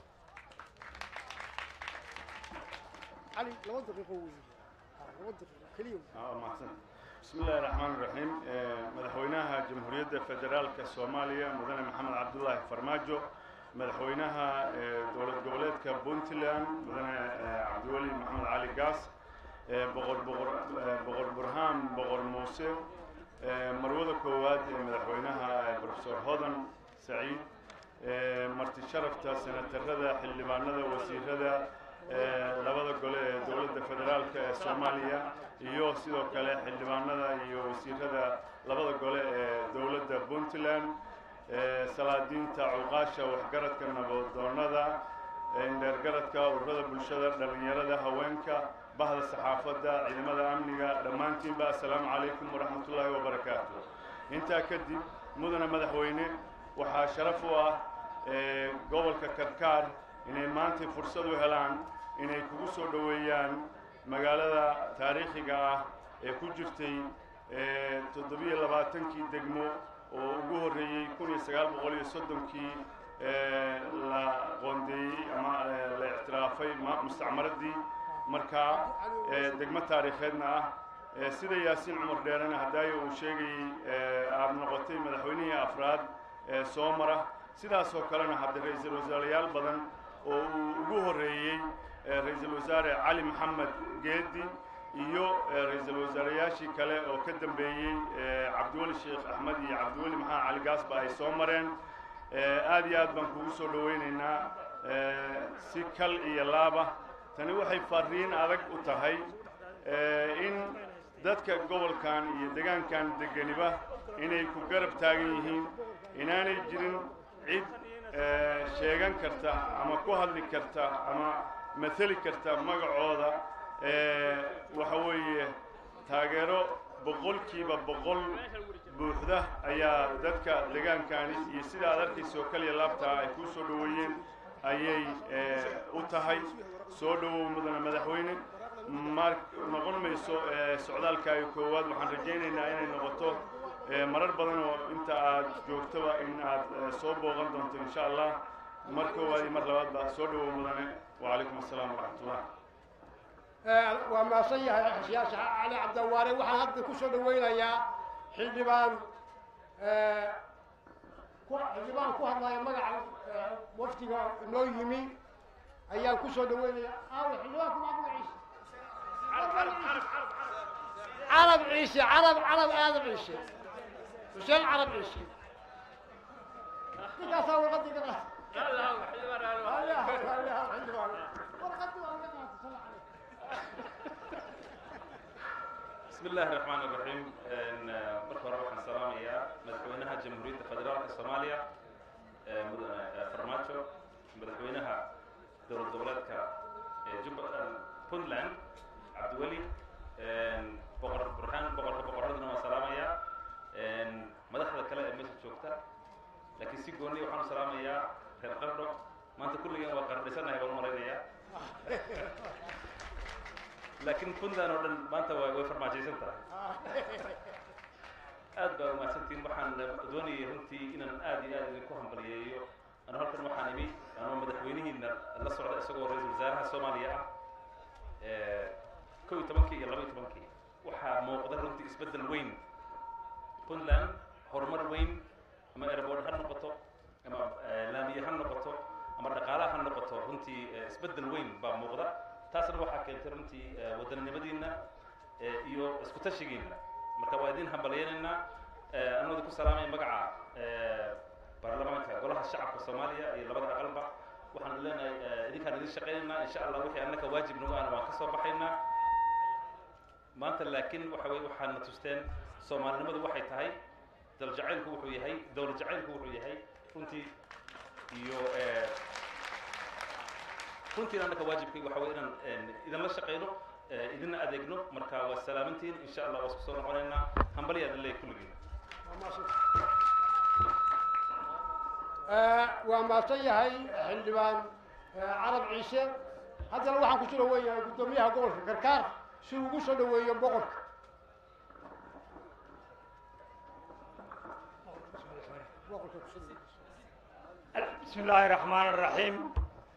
cali laba daqiiqo wey laba daqiiqo keliya mahadsan bismi illaahi raxmaan raxiim madaxweynaha jamhuuriyadda federaalka soomaaliya mudane maxamed cabdullaahi farmaajo madaxweynaha dowlad goboleedka puntland mudane cabdiweli maxamed cali gaas boqor boqor boqor burhaan boqor muuse marwada koowaad ee madaxweynaha profesor hodan saciid marti sharafta senatarada xildhibaanada wasiirada labada gole ee dowladda federaalka ee soomaaliya iyo sidoo kale xildhibaanada iyo wasiirada labada gole ee dowladda puntland salaadiinta cuqaasha waxgaradka nabadoonnada indheergaradka ururada bulshada dhallinyarada haweenka bahda saxaafadda ciidamada amniga dhammaantiinba assalaamu calaykum waraxmatullaahi wabarakaatu intaa kadib mudane madaxweyne waxaa sharaf u ah gobolka karkaar inay maantay fursad u helaan inay kugu soo dhoweeyaan magaalada taariikhiga ah ee ku jirtay toddobiyo labaatankii degmo oo ugu horreeyey kun iyo sagaal boqol iyo soddonkii la qoondeeyey ama la ictiraafay mustacmaradii markaa degmo taariikheedna ah sida yaasiin cumar dheerena haddaayo uu sheegayey aada noqotay madaxweynihii afraad ee soo mara sidaas oo kalena hadda ra-iisul wasaarayaal badan oo uu ugu horreeyey ra-iisul wasaare cali maxamed geedi iyo ra-iisul wasaarayaashii kale oo ka dambeeyey cabdiweli sheekh axmed iyo cabdiweli maxamed cali gaasba ay soo mareen aad iyo aad baan kugu soo dhowaynaynaa si kal iyo laaba tani waxay fariin adag u tahay in dadka gobolkan iyo degaankan degganiba inay ku garab taagan yihiin inaanay jirin cid sheegan karta ama ku hadli karta ama mateli karta magacooda waxa weeye taageero boqolkiiba boqol buuxda ayaa dadka degaankaani iyo sida aad arkaysa oo kaliya laabtaa ay kuu soo dhoweeyeen ayay u tahay soo dhowow mudane madaxweyne mar noqon mayso socdaalkaaga koowaad waxaan rajaynaynaa inay noqoto marar badan oo inta aad joogtoba in aad soo booqan doonto insha allah mar koowaad iyo mar labaadba soo dhowow mudane wacalaykum assalaam waraxmatullah waa maasan yahay siyaasi cali cabdawaare waxaan hadda ku soo dhaweynayaa xildhibaan xildhibaan ku hadlaya magaca waftiga noo yimi ayaan ku soo dhaweynayaa aawe xildhibaanku maa magaciisa carab ciise carab carab aadam ciise xuseen carab ciise ninkaasaa warqadii ka بسم الله الرحمن الرحيم marka hore waxaan salaamayaa madaxweynaha jamhuuriyadda federaalka soomaaliya mudane farmaajo madaxweynaha dowlad goboleedka puntland cabdiweli boqor burhaan boqorka boqoraduna waan salaamayaa madaxda kale ee meesha joogta laakiin si gooni waxaan u salaamayaa reer qardho maanta kulligeen waa qardhisanahay baan u malaynayaa laakiin puntland oo dhan maanta waa way farmaajaysan tahay aad baa umahadsantiin waxaan doonayay runtii inaan aad iyo aad idinku hambaliyeeyo anu halkan waxaan imi anoo madaxweynihiina la socda isagoo ra-iisul wasaaraha soomaaliya ah kow iyo tobankii iyo laba iyo tobankii waxaa muuqda runtii isbeddel weyn puntland horumar weyn ama airboard ha noqoto ama laamiye ha noqoto ama dhaqaalaha ha noqoto runtii isbeddel weyn baa muuqda taasna waxaa keentay runtii wadannimadiina iyo isku tashigiina marka waa idin hambalyaynaynaa anoo idinku salaamaya magaca baarlamaanka golaha shacabka soomaaliya iyo labada aqalba waxaan leenahay idinkaan idin shaqaynaynaa insha allah wixii annaka waajib nagu ahna waan ka soo baxaynaa maanta laakiin waxa weye waxaadna tusteen soomaalinimadu waxay tahay dal jacaylku wuxuu yahay dowlad jacaylku wuxuu yahay runtii iyo runtiina annaka waajibkay waxa weye inaan idinla shaqayno idinna adeegno marka waa salaamantiin insha allah waa isku soo noqonaynaa hambalya idin leeyahy kulligiin waa maasan yahay xildhibaan carab ciise haddana waxaan ku soo dhaweeyahay guddoomiyaha gobolka karkaar si uu ugu soo dhaweeyo boqorka بسم الله الرحمن الرحيم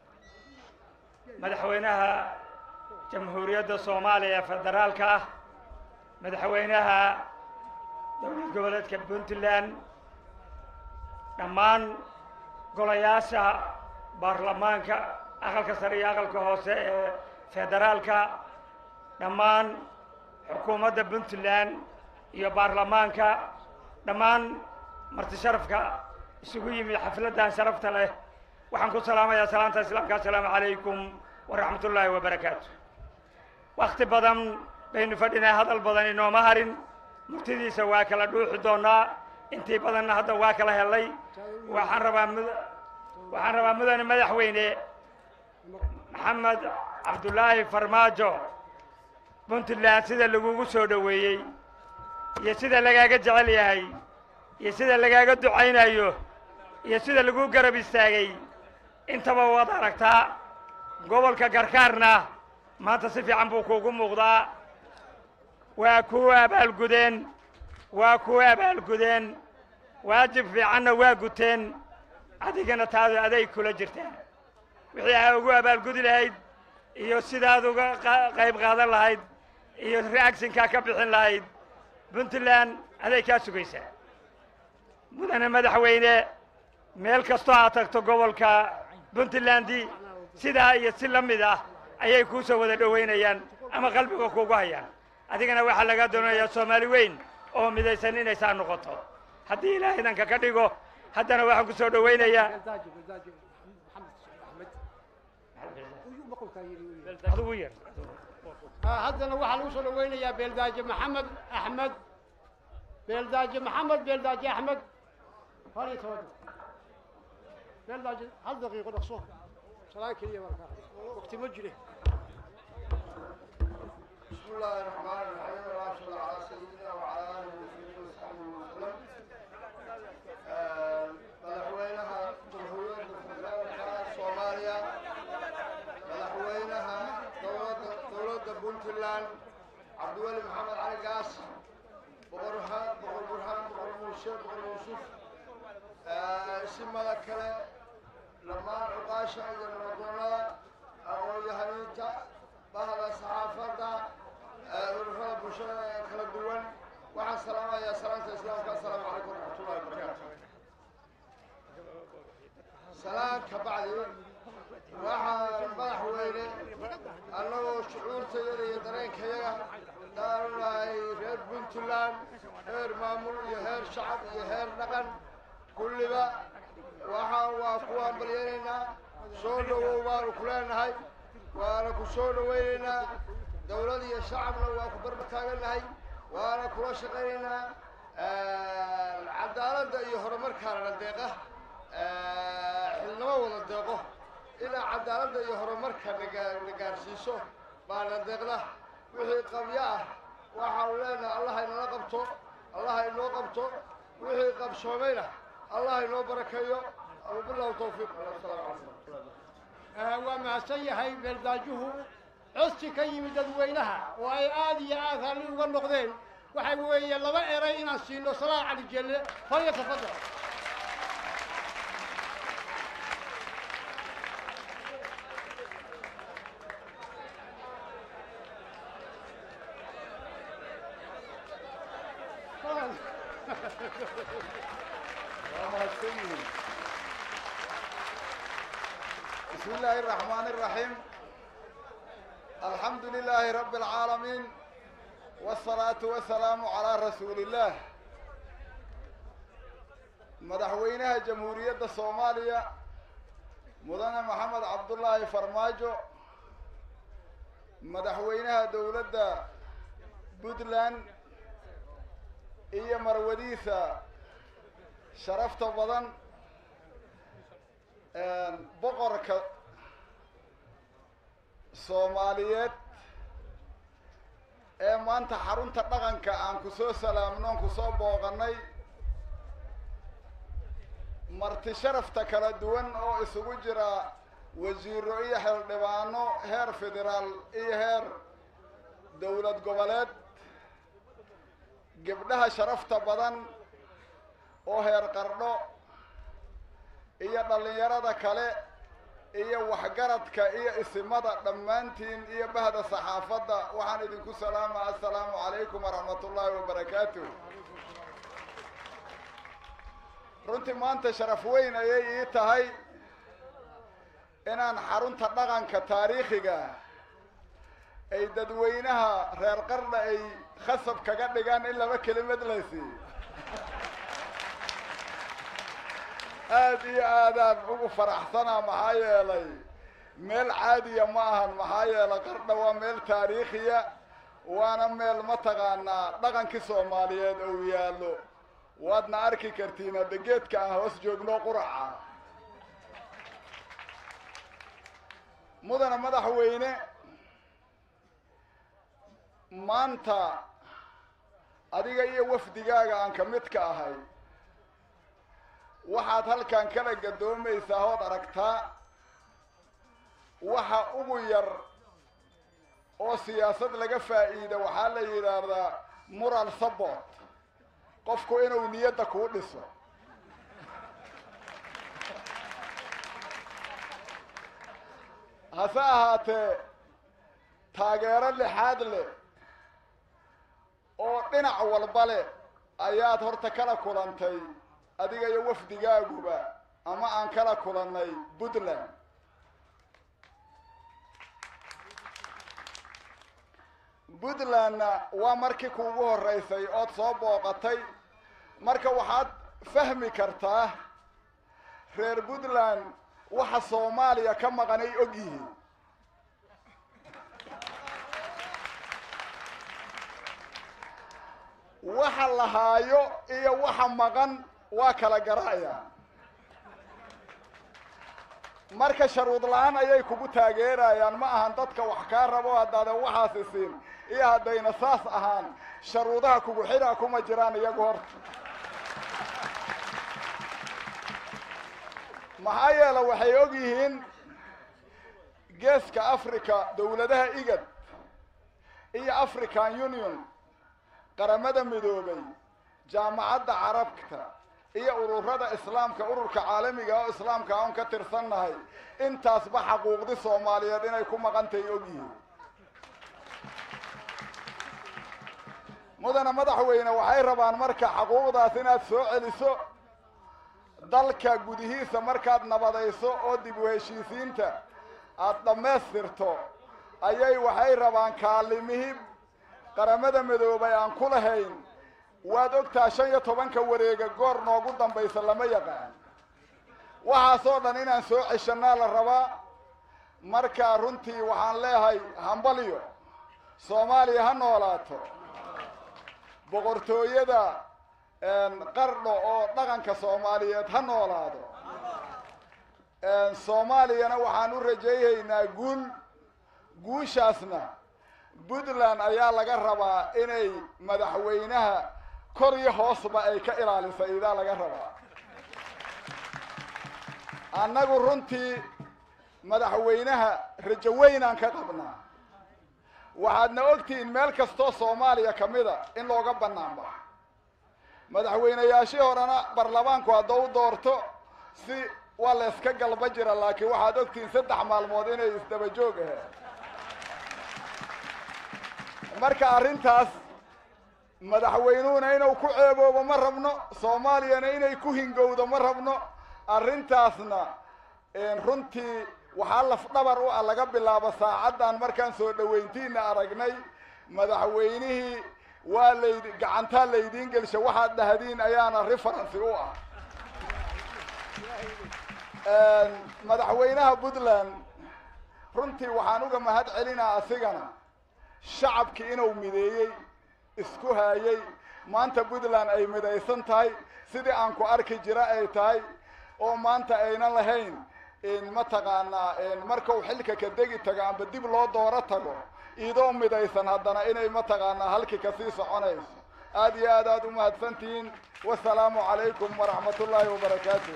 مدحوينها جمهورية الصومالية فدرالكا مدحوينها دولة goboleedka puntland dhammaan golayaasha baarlamaanka aqalka sare iyo aqalka hoose ee federaalka dhammaan xukuumadda puntland iyo baarlamaanka dhammaan marti sharafka isugu yimid xafladdan sharafta leh waxaan ku salaamayaa salaanta islaamka assalaamu calaykum waraxmat ullaahi wabarakaatu wakti badan baynu fadhinay hadal badan inooma harin murtidiisa waa kala dhuuxi doonaa intii badanna hadda waa kala helay waxaan rabaa mud waxaan rabaa mudane madaxweyne maxamed cabdullaahi farmaajo puntland sida lagugu soo dhoweeyey iyo sida lagaaga jecel yahay iyo sida lagaaga ducaynayo iyo sida lagu garab istaagay intaba waad aragtaa gobolka garkaarna maanta si fiican buu kuugu muuqdaa waa kuu abaalgudeen waa kuu abaalgudeen waajib fiicanna waa guteen adigana taadu aday kula jirtaa wixii aa ugu abaalgudi lahayd iyo sidaad uga qa- qayb qaadan lahayd iyo reactionkaa ka bixin lahayd puntland aday kaa sugaysaa mudane madaxweyne meel kastoo aad tagto gobolka puntlandi sidaa iyo si la mid ah ayay kuu soo wada dhowaynayaan ama qalbiga kuugu hayaan adigana waxaa laga doonayaa soomaali weyn oo midaysan inay saa noqoto haddii ilaahay idanka ka dhigo haddana waxaan ku soo dhowaynayaa adigu yar Ah, haddana waxaa lagu soo dhaweynayaa beeldaaje maxamed axmed beeldaaje maxamed beeldaaje axmed hal iyo toban beeldaaje hal daqiiqo dhaqso salaan keliya markaa waqti ma jire بسم الله الرحمن الرحيم اللهم صل على سيدنا وعلى اله وصحبه وسلم آه، madaxweynaha jamhuuriyadda federaalka soomaaliya madaxweynaha dowladda dowladda puntland cabdiweli maxamed cali gaas boqor burhaan boqor burhaan boqor muuse boqor yuusuf آه، isimada kale dhammaan cuqaasha iyo nabadoonnada aqoon-yahaniinta bahda saxaafadda ururada bulshada ee kala duwan waxaan salaamayaa salaanta islaamka assalaamu calaykum waraxmatullahi wabarakaatu salaan ka bacdi waxaan madaxweyne annagoo shucuurtayada iyo dareenkayaga daanu nahay reer puntland heer maamul iyo heer shacab iyo heer dhaqan kulliba waxaan waa ku hambalyaynaynaa soo dhowow baanu ku leenahay waana ku soo dhowaynaynaa dowlad iyo shacabna waa ku barbar taagannahay waana kula shaqaynaynaa cadaaladda iyo horumarkaana deeqa xilnimo wada deeqo ilaa cadaaladda iyo horumarka naga- na gaarsiiso baana deeqda wixii qabyo ah waxaanu leenahay allah inala qabto allah inoo qabto wixii qabsoomayna allah inoo barakeeyo wabilahu tawfiiq assalaamu calaykum Ah, waa mahadsan yahay beeldaajuhu codsi ka yimid dadweynaha oo ay aad iyo aad raalli uga noqdeen waxa weeye laba eray inaan siino salaan cali jelle falya tafadal بسم الله الرحمن الرحيم الحمد لله رب العالمين والصلاة والسلام على رسول الله مدحوينها جمهورية الصومالية مدن محمد عبد الله فرماجو مدحوينها دولة بودلان إيه مروديثة شرفت بدن boqorka soomaaliyeed ee maanta xarunta dhaqanka aan ku soo salaamno on ku soo booqannay marti sharafta kala duwan oo isugu jira wasiiro iyo xildhibaano heer federaal iyo heer dowlad goboleed gebdhaha sharafta badan oo heer qardho iyo dhallinyarada kale iyo waxgaradka iyo isimada dhammaantiin iyo bahda saxaafadda waxaan idinku salaama assalaamu calaykum waraxmat ullaahi wabarakaatuh runtii maanta sharaf weyn ayay ii tahay inaan xarunta dhaqanka taariikhiga ay dadweynaha reer qardha ay khasab kaga dhigaan in laba kelimad laysi aad iyo aadaan ugu faraxsanaa maxaa yeelay meel caadiya ma ahan maxaa yeelay qardha waa meel taariikhiya waana meel mataqaanaa dhaqankii soomaaliyeed ou yaallo waadna arki kartiin hadda geedka aan hoos joogno quraca mudana madaxweyne maanta adiga iyo wafdigaaga aan ka mid ka ahay waxaad halkan kala gadoomaysaa ood aragtaa waxa ugu yar oo siyaasad laga faa'iida waxaa la yidhaahdaa moral support qofku inuu niyadda kuu dhiso hase ahaatee taageero lixaad leh oo dhinac walba leh ayaad horta kala kulantay adiga iyo wafdigaaguba ama aan kala kulannay puntland puntlandna waa markii kuugu horraysay ood soo booqatay marka waxaad fahmi kartaa reer puntland waxa soomaaliya ka maqan ay og yihiin waxa la haayo iyo waxa maqan waa kala gara'aya marka sharuud la-aan ayay kugu taageerayaan ma ahan dadka wax kaa rabo haddaadan waxaasi siin iyo haddayna saas ahaan sharuudaha kugu xidhaa kuma jiraan iyagu horta maxaa yeele waxay og yihiin geeska africa dowladaha igad iyo african union qaramada midoobay jaamacadda carabta iyo ururada islaamka ururka caalamiga oo islaamka aan ka tirsannahay intaasba xaquuqdi soomaaliyeed inay ku maqantahay og yihiin mudana madaxweyne waxay rabaan marka xaquuqdaas inaad soo celiso dalka gudihiisa markaad nabadayso oo dib u heshiisiinta aada dhammaystirto ayay waxay rabaan kaalimihii qaramada midoobay aan ku lahayn waad ogtaa shan iyo tobanka wareega goor noogu dambaysa lama yaqaan waxaasoo dhan inaan soo ceshanaa la rabaa marka runtii waxaan leehay hambalyo soomaaliya ha noolaato boqortooyada qardho oo dhaqanka soomaaliyeed ha noolaado soomaaliyana waxaan u rajaynaynaa guul guushaasna puntland ayaa laga rabaa inay madaxweynaha kor iyo hoosba ay ka ilaaliso idaa laga rabaa annagu runtii madaxweynaha rajo weynaan ka qabnaa waxaadna ogtihiin meel kastoo soomaaliya ka mida in looga bannaan baxo madaxweynayaashii horena baarlamaanku haddau doorto si waa la yska galba jira laakiin waxaad ogtihiin saddex maalmood inay isdaba joog ahayd marka arrintaas madaxweynuhuna inuu ku ceeboobo ma rabno soomaaliyana inay ku hingowdo ma rabno arrintaasna runtii waxaa lafdhabar u ah laga bilaabo saacaddan markaan soo dhoweyntiina aragnay madaxweynihii waa laydi gacantaa laydiin gelsha waxaad dhahdiin ayaana referency u ah madaxweynaha puntland runtii waxaan uga mahad celinaa asigana shacabkii inuu mideeyey isku haayey maanta puntland ay midaysan tahay sidii aan ku arki jira ay tahay oo maanta aynan lahayn mataqaanaa markau xilka ka degi tago amba dib loo dooro tago idoo midaysan haddana inay mataqaanaa halkii kasii soconayso aad iyo aad aad u mahadsantihiin wasalaamu calaykum waraxmat ullaahi wabarakaatu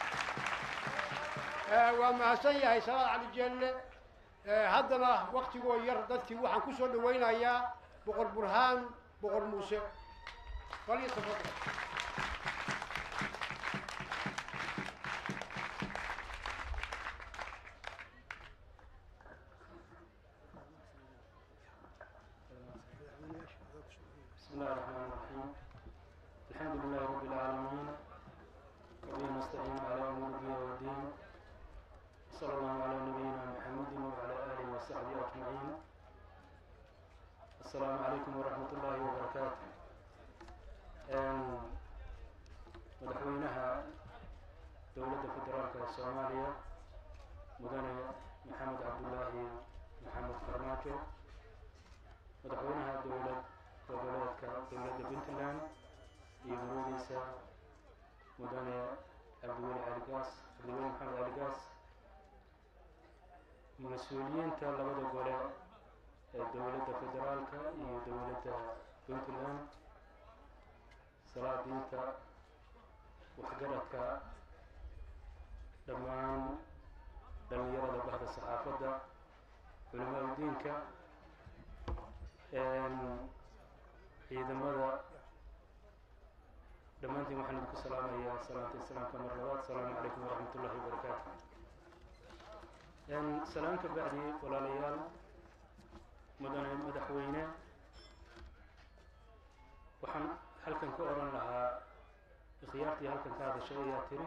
waa mahadsan yahay salaad cali jeelle haddana waktigoo yar dadkii waxaan ku soo dhawaynayaa boqor burhaan boqor muuse falyatafadal بسم الله الرحمن الرحيم الحمد لله رب العالمين وبه نستعين على امور الدين والدين صلى الله على نبينا محمد وعلى اله وصحبه اجمعين السلام عليكم ورحمه الله وبركاته مدحوينها دولة فدرالك الصومالية مدن محمد عبد الله محمد فرماجو مدحوينها دولة goboleedka dowladda puntland iyo muradiisa mudane cabdiweli caligaas cabdiweli maxamed caligaas mas-uuliyiinta labada gole ee dowladda federaalka iyo dowladda puntland salaadiinta waxgaradka dhammaan dhallinyarada bahda saxaafadda culimaa udiinka ciidamada dhammaantiin waxaan idinku salaamayaa salaanta islaamka mar labaad asalaamu calaykum waraxmat ullahi wabarakaatu salaan ka bacdi walaalayaal mudane madaxweyne waxaan halkan ka odhan lahaa ikhyaartii halkan ka hadashay ayaa tiri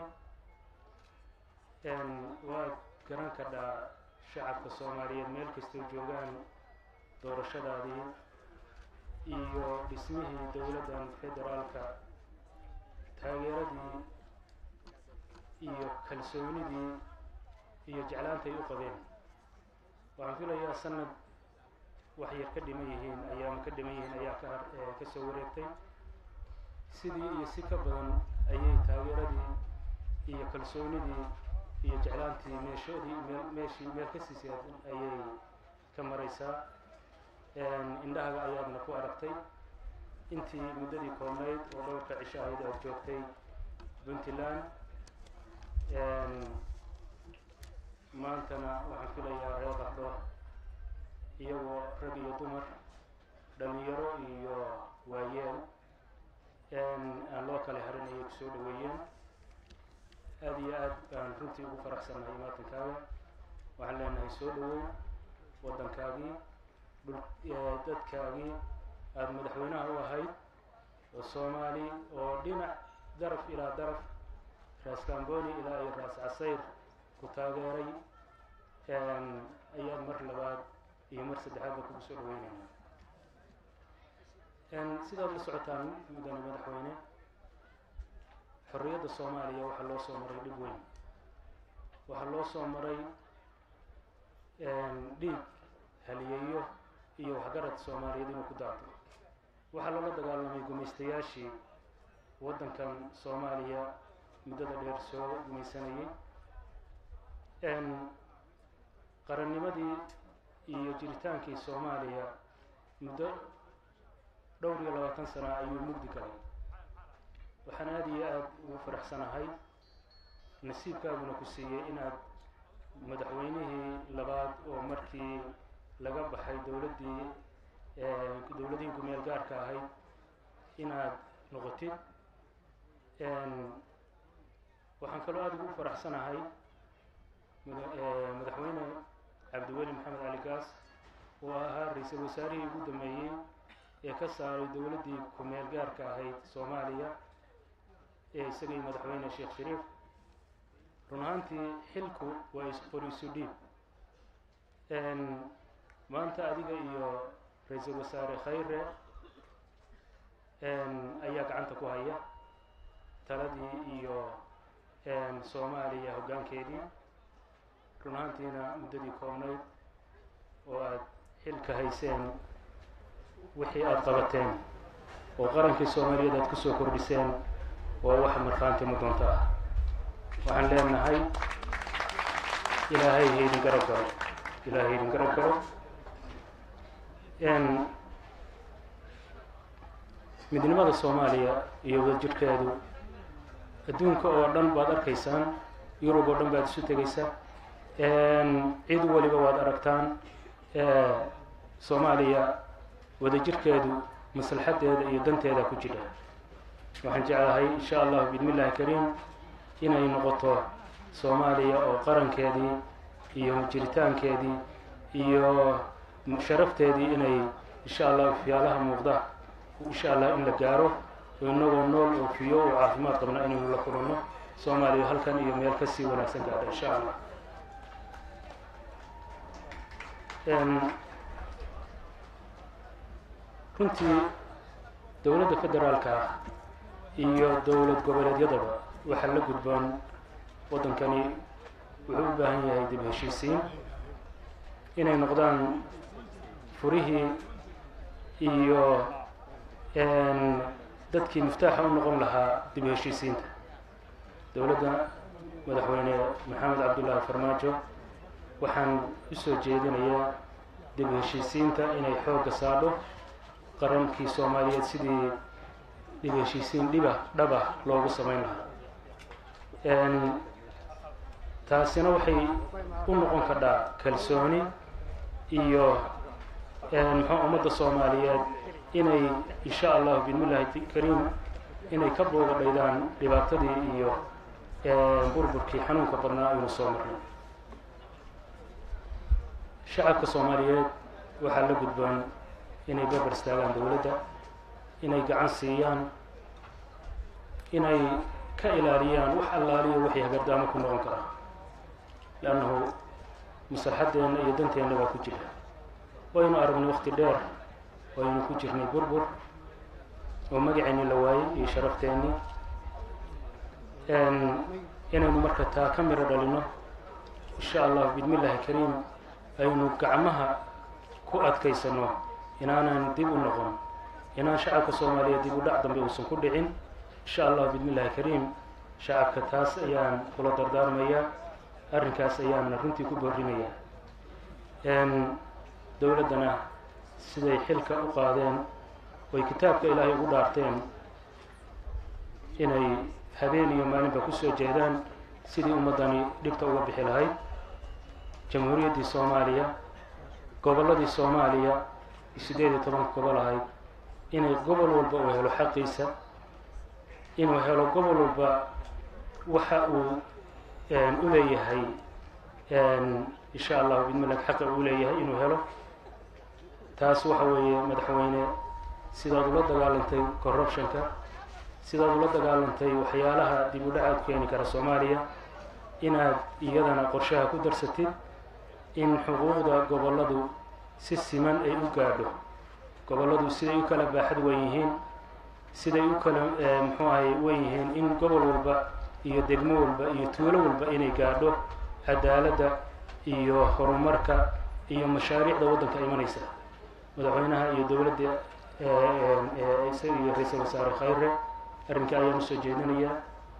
waa garan kadhaa shacabka soomaaliyeed meel kastay joogaan doorashadaadii iyo dhismihii dowladdan federaalka taageeradii iyo kalsoonidii iyo jeclaanta ay u qabeen waxaan filayaa sanad wax yar ka dhiman yihiin ayaama ka dhiman yihiin ayaa ka ka soo wareegtay sidii iyo si ka badan ayay taageeradii iyo kalsoonidii iyo jeclaantii meeshoodii meel meeshii meel ka siisay ayay ka maraysaa indhahaga ayaadna ku aragtay intii muddadii koobnayd oo dhowrka cisho ahayd aad joogtay puntland maantana waxaan filayaa reer qardho iyagoo rag iyo dumar dhalinyaro iyo waayeel aan loo kala harin ayay kusoo dhaweeyeen aada iyo aad baan runtii ugu faraxsannahay maatankaaga waxaan leenahay soo dhawow waddankaagii dhul dadkaagii aada madaxweynaha u ahayd oo soomaali oo dhinac daraf ilaa daraf raas kamboni ilaa iyo raas casayr ku taageeray ayaad mar labaad iyo mar saddexaadba kugu soo dhaweynayna sidaad la socotaan mudane madaxweyne xorriyadda soomaaliya waxaa loo soo maray dhib weyn waxaa loo soo maray dhiig haliyeeyo iyo waxgarad soomaaliyeed inuu ku daato waxaa loola dagaalamay gumaystayaashii waddankan soomaaliya muddada dheer soo gumaysanayay qarannimadii iyo jiritaankii soomaaliya muddo dhowr iyo labaatan sana ayuu mugdi galay waxaan aada iyo aada ugu faraxsanahay nasiibkaaguna ku siiyey inaad madaxweynihii labaad oo markii laga baxay dowladdii dowladihii kumeel gaarka ahayd inaad noqotid waxaan kaloo aada ugu faraxsanahay madaxweyne cabdiweli maxamed cali gaas oo ahaa ra-iisul wasaarihii ugu dambeeyey ee ka saaray dowladdii kumeel gaarka ahayd soomaaliya ee isagii madaxweyne sheekh shariif run ahaantii xilku waa isqor isu dhiib maanta adiga iyo ra-iisul wasaare khayre ayaa gacanta ku haya taladii iyo soomaaliya hoggaankeedii run ahaantiina muddadii koobnayd oo aada xilka hayseen wixii aada qabateen oo qarankii soomaaliyeed aad kusoo kordhiseen waa wax markhaanti muddoonto ah waxaan leenahay ilaahay haydin garab galo ilaahay haydin garab galo midnimada soomaaliya iyo wadajirhkeedu adduunka oo dhan baad arkaysaan yurub oo dhan baad isu tegaysaa cid waliba waad aragtaan soomaaliya wadajirhkeedu maslaxadeeda iyo danteeda ku jira waxaan jeclahay insha allahu bidmi illahi kariim inay noqoto soomaaliya oo qarankeedii iyo jiritaankeedii iyo sharafteedii inay insha allah fiyaalaha muuqda insha allah in la gaaro oo inagoo nool oo fiyo oo caafimaad qabna inaynu la kulanno soomaaliya halkan iyo meel kasii wanaagsan gaadha insha allah runtii dowladda federaalka ah iyo dowlad goboleedyadaba waxaa la gudboon waddankani wuxuu u baahan yahay dib heshiisiin inay noqdaan furihii iyo dadkii miftaaxa u noqon lahaa dib heshiisiinta dowladda madaxweyne maxamed cabdullaahi farmaajo waxaan u soo jeedinayaa dib heshiisiinta inay xoogga saadho qarankii soomaaliyeed sidii dib heshiisiin dhiba dhaba loogu samayn lahaa taasina waxay u noqon kadhaa kalsooni iyo muxuu ummadda soomaaliyeed inay insha allahu bismillahi kariim inay ka boogadhaydaan dhibaatadii iyo burburkii xanuunka badnaa aynu soo marnay shacabka soomaaliyeed waxaa la gudboon inay berber istaagaan dowladda inay gacan siiyaan inay ka ilaaliyaan wax allaaliyo wixii hagardaamo ku noqon kara leannahu maslaxaddeenna iyo danteenna baa ku jira waynu aragnay wakti dheer waynu ku jirnay burbur oo magaceenni la waayey iyo sharafteenni inaynu marka taa ka miro dhalino insha allahu bismillahi kariim aynu gacmaha ku adkaysano inaanan dib u noqon inaan shacabka soomaaliyeed dib u dhac dambe uusan ku dhicin insha allahu bismillahi kariim shacabka taas ayaan kula dardaarmayaa arrinkaas ayaana runtii ku boorinayaa dowladdana siday xilka u qaadeen oy kitaabka ilaahay ugu dhaarteen inay habeen iyo maalinba kusoo jeedaan sidii ummaddani dhibta uga bixi lahayd jamhuuriyaddii soomaaliya gobolladii soomaaliya siddeed iyo tobanka gobol ahayd inay gobol walba uu helo xaqiisa inuu helo gobol walba waxa uu u leeyahay insha allahu bidmillah xaqa uu leeyahay inuu helo taas waxa weeye madaxweyne sidaad ula dagaalantay corruptionka sidaad ula dagaalantay waxyaalaha dib u dhacaad keeni kara soomaaliya inaad iyadana qorshaha ku darsatid in xuquuqda gobolladu si siman ay u gaadho gobolladu siday u kala baaxad wen yihiin siday u kala muxuu ahay wen yihiin in gobol walba iyo degmo walba iyo tuulo walba inay gaadho cadaaladda iyo horumarka iyo mashaariicda waddanka imanaysa madaxweynaha iyo dowladda isaga iyo ra-iisal wasaare khayre arrinka ayaan usoo jeedinayaa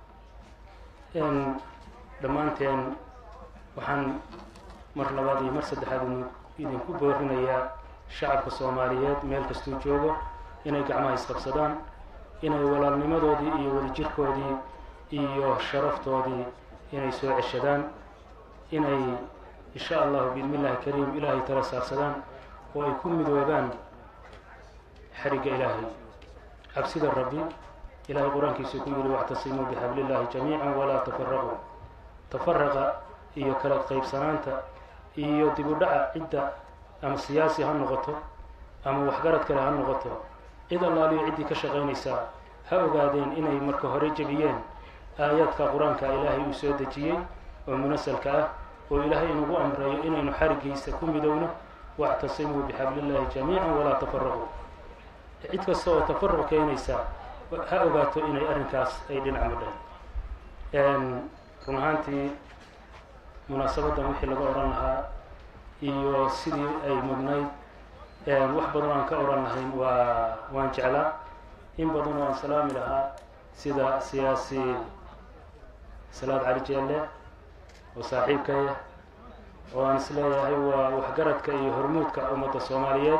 dhammaanteen waxaan mar labaad iyo mar saddexaad idinku boorinayaa shacabka soomaaliyeed meel kastuu joogo inay gacmaha isqabsadaan inay walaalnimadoodii iyo wadajirkoodii iyo sharaftoodii inay soo ceshadaan inay insha allahu biidmillahi kariim ilaahay tala saarsadaan oo ay ku midoobaan xarigga ilaahay cabsida rabbi ilahay qur-aankiisuu ku yidhi wactasimuu bixablillahi jamiica walaa tafaraquu tafaraqa iyo kala qaybsanaanta iyo dib u dhaca cidda ama siyaasi ha noqoto ama waxgarad kale ha noqoto cid allaaliyo ciddii ka shaqaynaysaa ha ogaadeen inay marka hore jebiyeen aayaadka qur-aanka ilaahay uu soo dejiyey oo munasalka ah oo ilaahay inugu amreeyo inaynu xariggiisa ku midowno wactasimuu bixablillahi jamiica walaa tafaraquu cid kasta oo tafaruq keenaysa ha ogaato inay arrinkaas ay dhinac madheen run ahaantii munaasabaddan wixii laga odhan lahaa iyo sidii ay mudnayd wax badan aan ka odhan lahayn waa waan jeclaa in badan oo aan salaami lahaa sida siyaasi salaad cali jeelle oo saaxiibkaya oo aan isleeyahay waa waxgaradka iyo hormuudka ummadda soomaaliyeed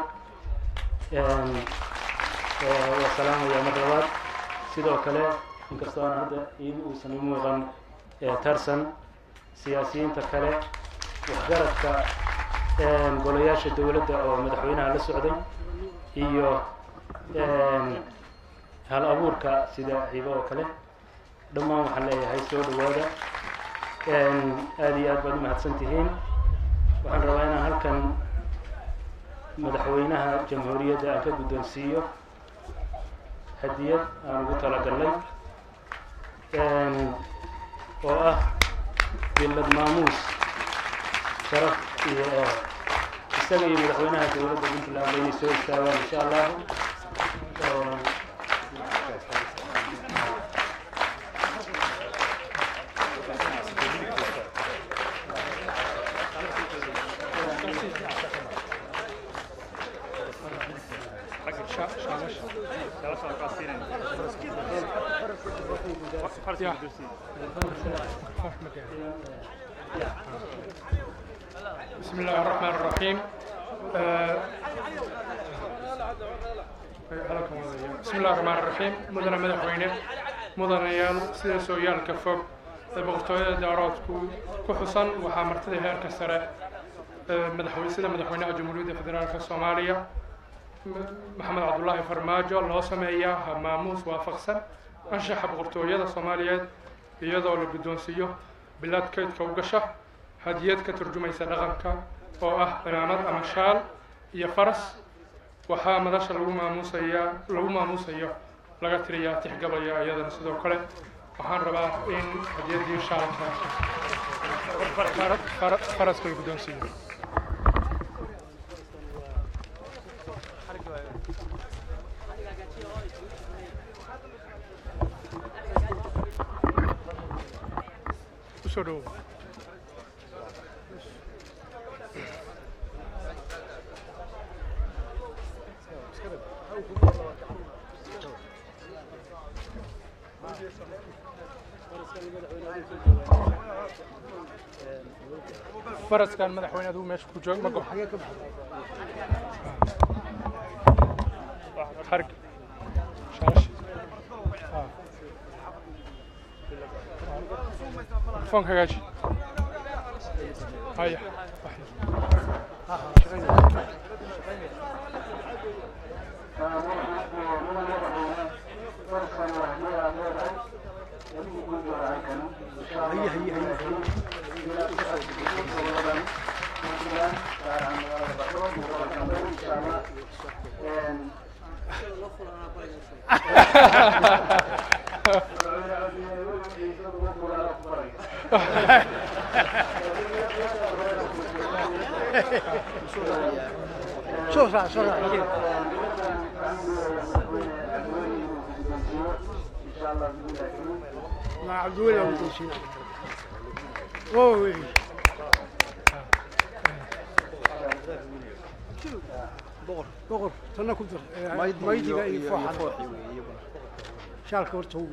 waa salaamaya mar labaad sidoo kale inkastoo aan hadda iima uusan i muuqan tarsan siyaasiyiinta kale waxgaradka golayaasha dowladda oo madaxweynaha la socday iyo hal abuurka sida ciibo oo kale dhammaan waxaan leeyahay soo dhawaada aada iyo aad baad umahadsan tihiin waxaan rabaa inaan halkan madaxweynaha jamhuuriyadda aan ka guddoonsiiyo hadiyad aan ugu talagalnay oo ah billad maamuus sharaf iyo isaga iyo madaxweynaha dowladda puntland inay soo istaagaan insha allahu بسم الله الرحمن الرحيم آه، بسم الله الرحمن الرحيم مدن مدحوينه مدنيال sida sooyaalka fog ee boqortooyada daaroodku ku xusan waxaa martida heerka sare ee madaxweyne sida madaxweynaha jamhuuriyadda federaalka soomaaliya M- maxamed cabdulaahi farmaajo loo sameeyaa maamuus waafaqsan anshaxa boqortooyada soomaaliyeed iyadoo la guddoonsiiyo bilad kaydka u gasha hadiyad ka turjumaysa dhaqanka oo ah cimaamad ama shaal iyo faras waxaa madasha lagu maamuusayaa lagu maamuusayo laga tiriyaa tixgabaya iyadana sidoo kale waxaan rabaa in hadiyaddii shaalka fara- fara- faraska la guddoonsiiyo usoo dhowow faraskan madaxweyne adigu meesha ku joog ma go xarig shaash Ah. telefoonka hagaaji haya شوف شوف مع عبد الولي ومدوسين اوه بقر بقر تنا كنت مايدي اي فوحه شالك ورتو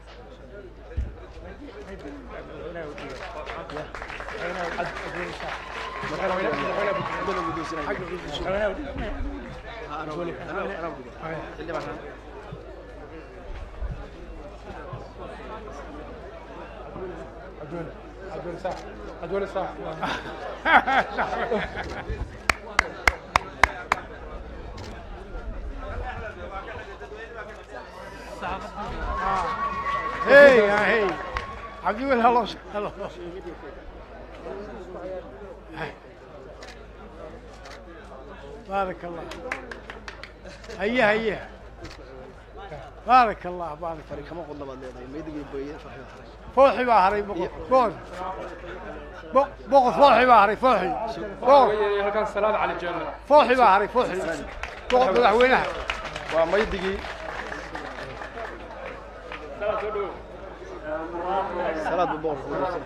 عدول عدول صح عدول صح هي يا هي عبد الولي هلا هلا بارك الله هيا هيا بارك الله بارك الله kama qodla baad leedahay maydigii booyeen farxi فوحي بحري بقر بقر بقر فوحي بحري فوحي بقر halkan salaad cali jeelle فوحي بحري فوحي بقر مدحوينها waa maydigii salaad buu boqorku wanaagsan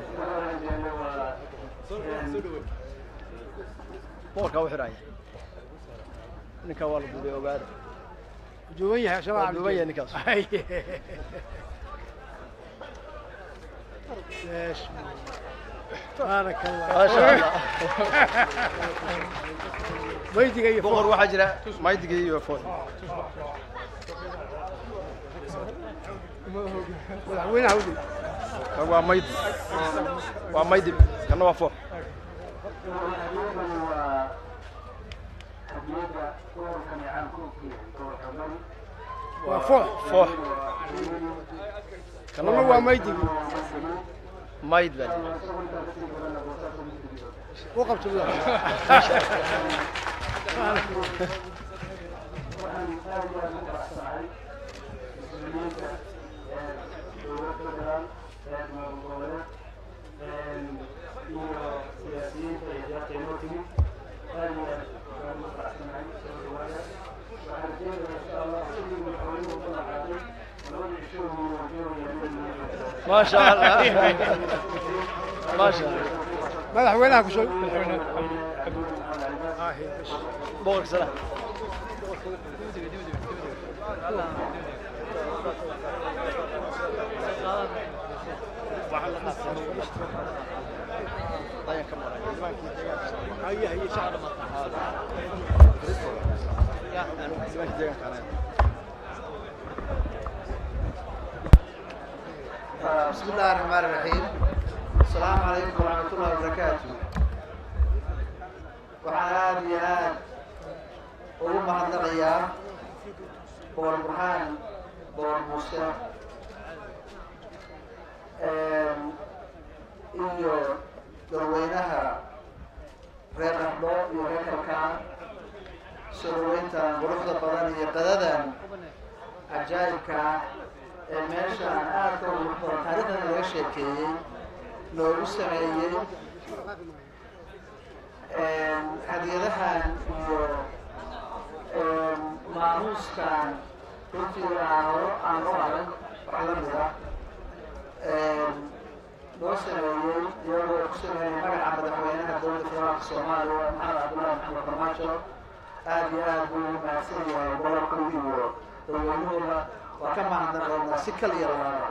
boqorkaa u xidhaya ninkaa waa la duubay ogaada دوبية عشان waa duuban yahay ninkaas ليش بارك الله ما شاء الله ميدي اي boqor waxaa jira maydigii iyo food مدحوينها ودي kan waa maydi waa maydi kanna waa foox وفوح foox كان هو ميدي mayd baa jira وقفت بالله ما شاء الله ما شاء الله مدحوينها كشوي boqorka salaam هيا هيا شعر بسم الله الرحمن الرحيم السلام عليكم ورحمة الله وبركاته waxaan aada iyo aad ugu mahadnaqayaa boor burhaan boor muuse iyo dadweynaha reer qardho iyo reer kalkaan soo dhaweyntan quruxda badan iyo qadadan cajaa'ibka ah ee meeshaan aadka u qurux badan taariikhdan laga sheekeeyey loogu sameeyey hadiyadahan iyo maamuuskan runtii aan horo aan u arag wax la mid ah loo sameeyey iyagoo ku sameeyey magaca madaxweynaha dowladda federaalka soomaaliya maxamed cabdullahi maxamed farmaajo aada iyo aad buu ugu mahadsan yahay gobolkooda iyo dadweynahooda waa ka mahadnaqaynaa si kal iyo labaaba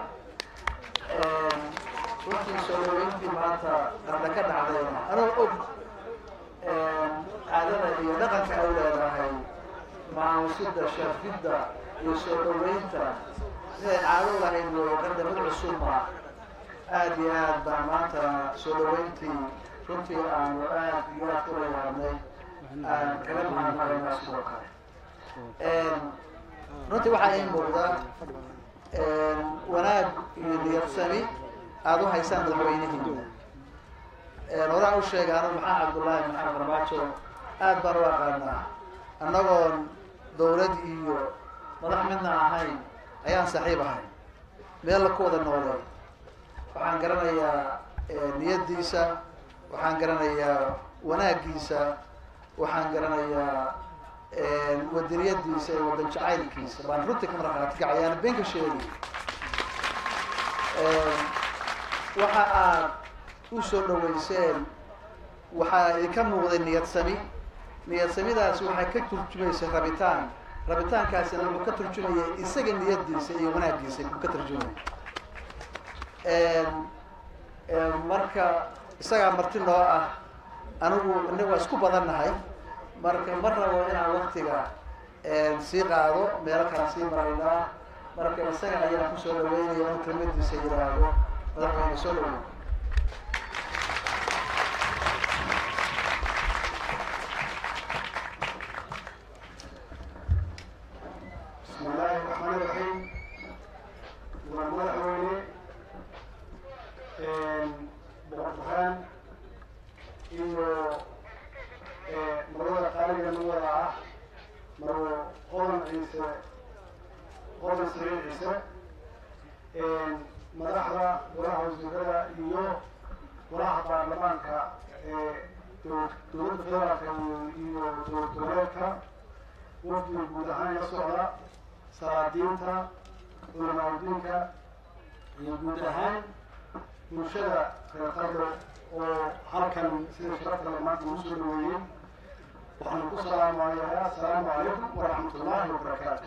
runtii soo dhaweyntii maanta qarda ka dhacdayna anoo og caadada iyo dhaqanka ay leedahay maamusida sharfidda iyo soo dhaweynta siday caado lahayd weeye qarda mid cusubma aada iyo aad baan maanta soo dhaweyntii runtii aanu aad iyo aad kula yaabnay aan kaga mahadnaqaynaa sidoo kale runtii waxaa ii muuqda wanaag iyo niyadsami aada u haysaan madaxweynihiina horaan u sheegay anu maxaa cabdullaahi maxamed farmaajo aad baan u aqaanaa annagoon dawlad iyo madax midna ahayn ayaan saaxiib ahay meel la ku wada noolay waxaan garanayaa niyaddiisa waxaan garanayaa wanaaggiisa waxaan garanayaa wadaniyadiisa iyo wadan jacaylkiisa baan runtii ka maraqaati kacayaana been ka sheegi waxa aad u soo dhaweyseen waxaa idinka muuqday niyad sami niyad samidaasi waxay ka turjumaysay rabitaan rabitaankaasina wuxuu ka turjumaya isaga niyadiisa iyo wanaaggiisa ku ka turjumaya marka isagaa marti noo ah anigu inaga waa isku badannahay marka ma rabo inaan waktiga sii qaado meelo kala sii maraynaa marka isaga ayaan kusoo dhaweynaya in kelmadiisa yidhaahdo madaxweyne soo dhaweyn بسم الله الرحمن الرحيم madaxweyne boqor burhaan iyo marwada qaaliga nabada ah marwo qodan ciise qodan sariir ciise madaxda golaha wasiirada iyo golaha baarlamaanka ee dowladda federaalka iyo dowlad goboleedka wafdiga guud ahaan la socda salaadiinta culamaauddiinka iyo guud ahaan bulshada reer qardo oo halkan sida sharafta le maanta ugu soo dhaweeyey waxaan ku salaamayaa assalaamu calaykum waraxmat ullaahi wabarakaatu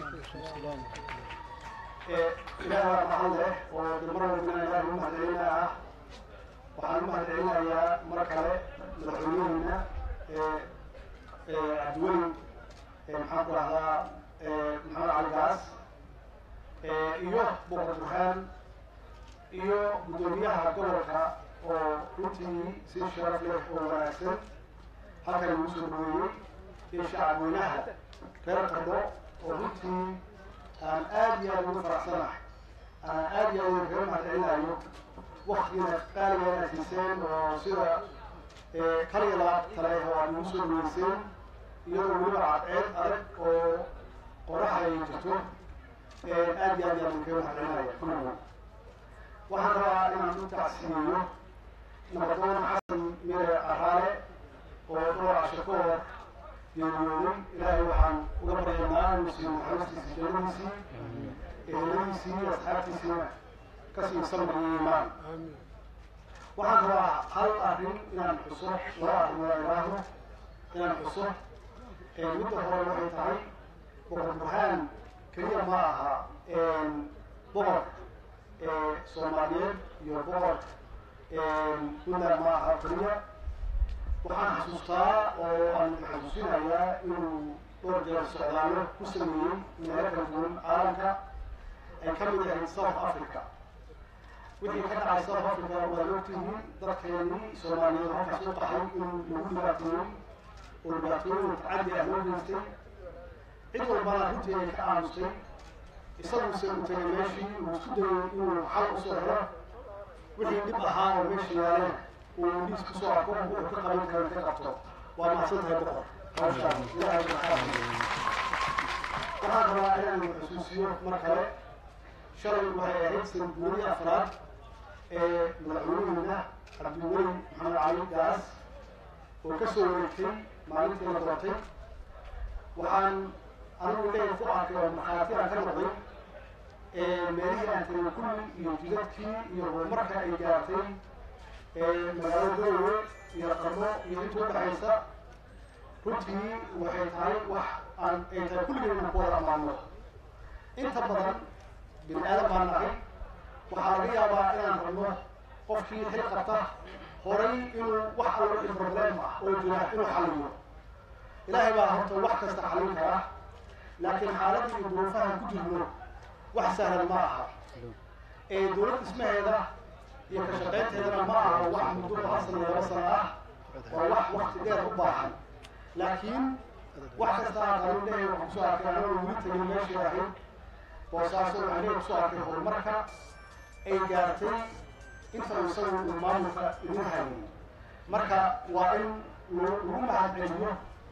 ilaah waa mahad leh oo damar walbana ilaah ugu mahadcelina ah waxaan u mahadcelinayaa mar kale madaxweynaheena cabdiweli maxaan ku rahdaa maxamed cali gaas iyo boqor burhaan iyo guddoomiyaha gobolka oo runtii si sharaf leh oo wanaagsan halkan igu soo dhaweeyey iyo shacabweynaha reer qardo oo runtii aan aad iyo aad ugu faraxsanahay aan aad iyo aad kaga mahadcelinayo waktigiina qaaliga inaad siiseen oo sida kaliya labaad kale oo aad igu soo dhaweyseen iyadoo weliba cadceed adag oo qoraxa ay jirto aad iyo aad iyo aad kaga mahadcelinaya kulligood waxaan rabaa inaan u tacsiyeeyo nabadoon xasan mire araale oo dhowr casho ka hor geeriyooday ilaahay waxaan uga baryaynaa inuu siiyo naxariistiisa jannadiisii eheladiisii asxaabtiisiina kasii samar iyo iimaan waxaan rabaa hal arrin inaan xuso laba arrimood aan idhaahdo inaan xuso midda hore waxay tahay boqor burhaan keliya ma aha boqor soomaaliyeed iyo boqor puntland ma aha keliya waxaan xasuustaa oo aan xasuusinayaa inuu dhowr jeer socdaalo ku sameeyey meelo kala duwan caalamka ay ka mid ahayd south africa wixii ka dhacay south africa waad ogtihiin dadkeenii soomaaliyeed halkaas u qaxay in lagu dhibaateeyey oo dhibaatooyin tacaddi ah loo geystay cid walbana runtii ay ka aamustay isaguse uu tegay meeshii uu isku dayay inuu xal usoo helo wixii dhib ahaa oo meesha yaaleen uu indhiis kusoo arko wuxuu ka qaban kara ka qabto waa mahadsan tahay boqor hawshaan ilaahay maxaa waxaan rabaa inaan xusuusiyo mar kale shalay waxay ahayd sanad guurii afraad ee madaxweynihiina cabdiweli maxamed cali gaas oo ka soo wareegtay maalintii la doortay waxaan anigu leeyahay ku arkay oo markhaati aan ka noqday meelihii aan tegay kulli iyo jidadkii iyo horumarka ay gaartay magaalada garowe iyo qarno iyo inta udhexaysa runtii waxay tahay wax aan ay tahay kulligeen inaan ku wada ammaano inta badan bini aadan baan nahay waxaa laga yaabaa inaan rabno qofkii xil qabta horay inuu wax allo wixii problem ah oo jira inuu xalliyo ilaahay baa horta wax kasta xallin kara laakiin xaaladda iyo duruufahan ku jirno wax sahlan ma aha ee dowlad dhismaheeda iyo ka shaqaynteedana ma aha wax muddo hal sano laba sano ah waa wax wakti dheer u baahan laakiin wax kasta aan qaban leeyahay waxaan kusoo arkay anagoo weli tegin meeshii ahayd boosaaso waxaan leeyahay kusoo arkay horumarka ay gaartay inta uu isagu uu maamulka idin hayay marka waa in lagu mahadceliyo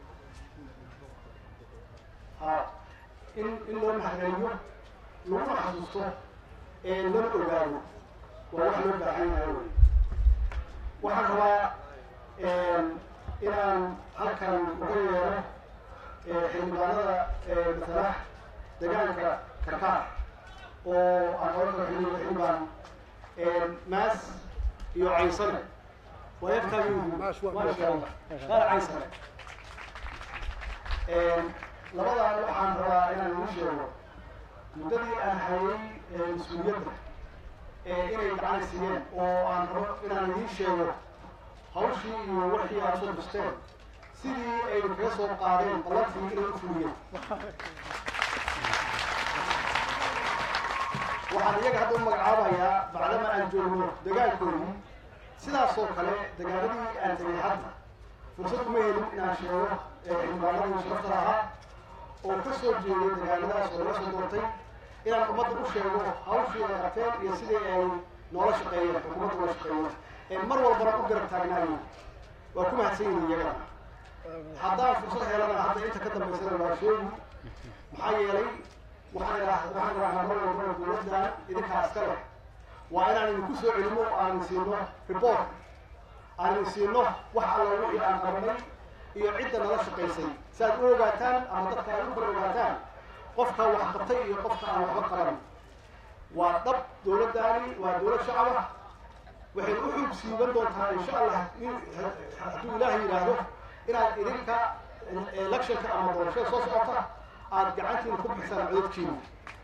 ha in in loo mahadceliyo laguna xasuusto ee lana ogaado waa wax loo baahan yahay wey waxaan rabaa inaan halkan uga yeero xildhibaanada matala deegaanka karkaar oo aan oran karo xildhibaan xildhibaan maas iyo caysane waa yarkaa maasha allah qaar caysane labadan waxaan rabaa inaan idiin sheego muddadii aan hayay mas-uuliyadda inay gacan siiyeen oo aan rabo inaan idiin sheego hawshii iyo wixii aad soo busteen sidii ay kaga soo qaadeen ballantii inay u fuliyeen waxaan iyaga hadda u magacaabayaa bacdama aan joogno degaankoodii sidaasoo kale degaanadii aan tegay hadda fursad uma helin inaan sheego xildhibaanadii sharafta lahaa oo ka soo jeeday degaanadaas oo laga soo doortay inaan ummadda u sheego hawshii ay qabteen iyo sidii ay noola shaqeeyeen xukuumadda noola shaqeeyeen mar walbana u garab taagnaayeen waa ku mahadsan yihin iyagana haddaan fursad helana hadda inta ka dambaysana waa sheegi maxaa yeelay waxaan idhaa waxaan idhahnaa mar walbana dowladdan idinkaa iska leh waa inaan idinku soo celino aan siino report aan idin siino wax alla wixii aan qabanay iyo cidda nala shaqaysay si aad u ogaataan ama dadka aad u kala ogaataan qofka wax qabtay iyo qofka aan waxba qaban waa dhab dowladdaani waa dowlad shacab ah waxay u xug siiban doontaa insha allah hadduu ilaahay yidhaahdo inaad idinka electionka ama doorashada soo socota aad gacantiina ku bixisaan codadkiina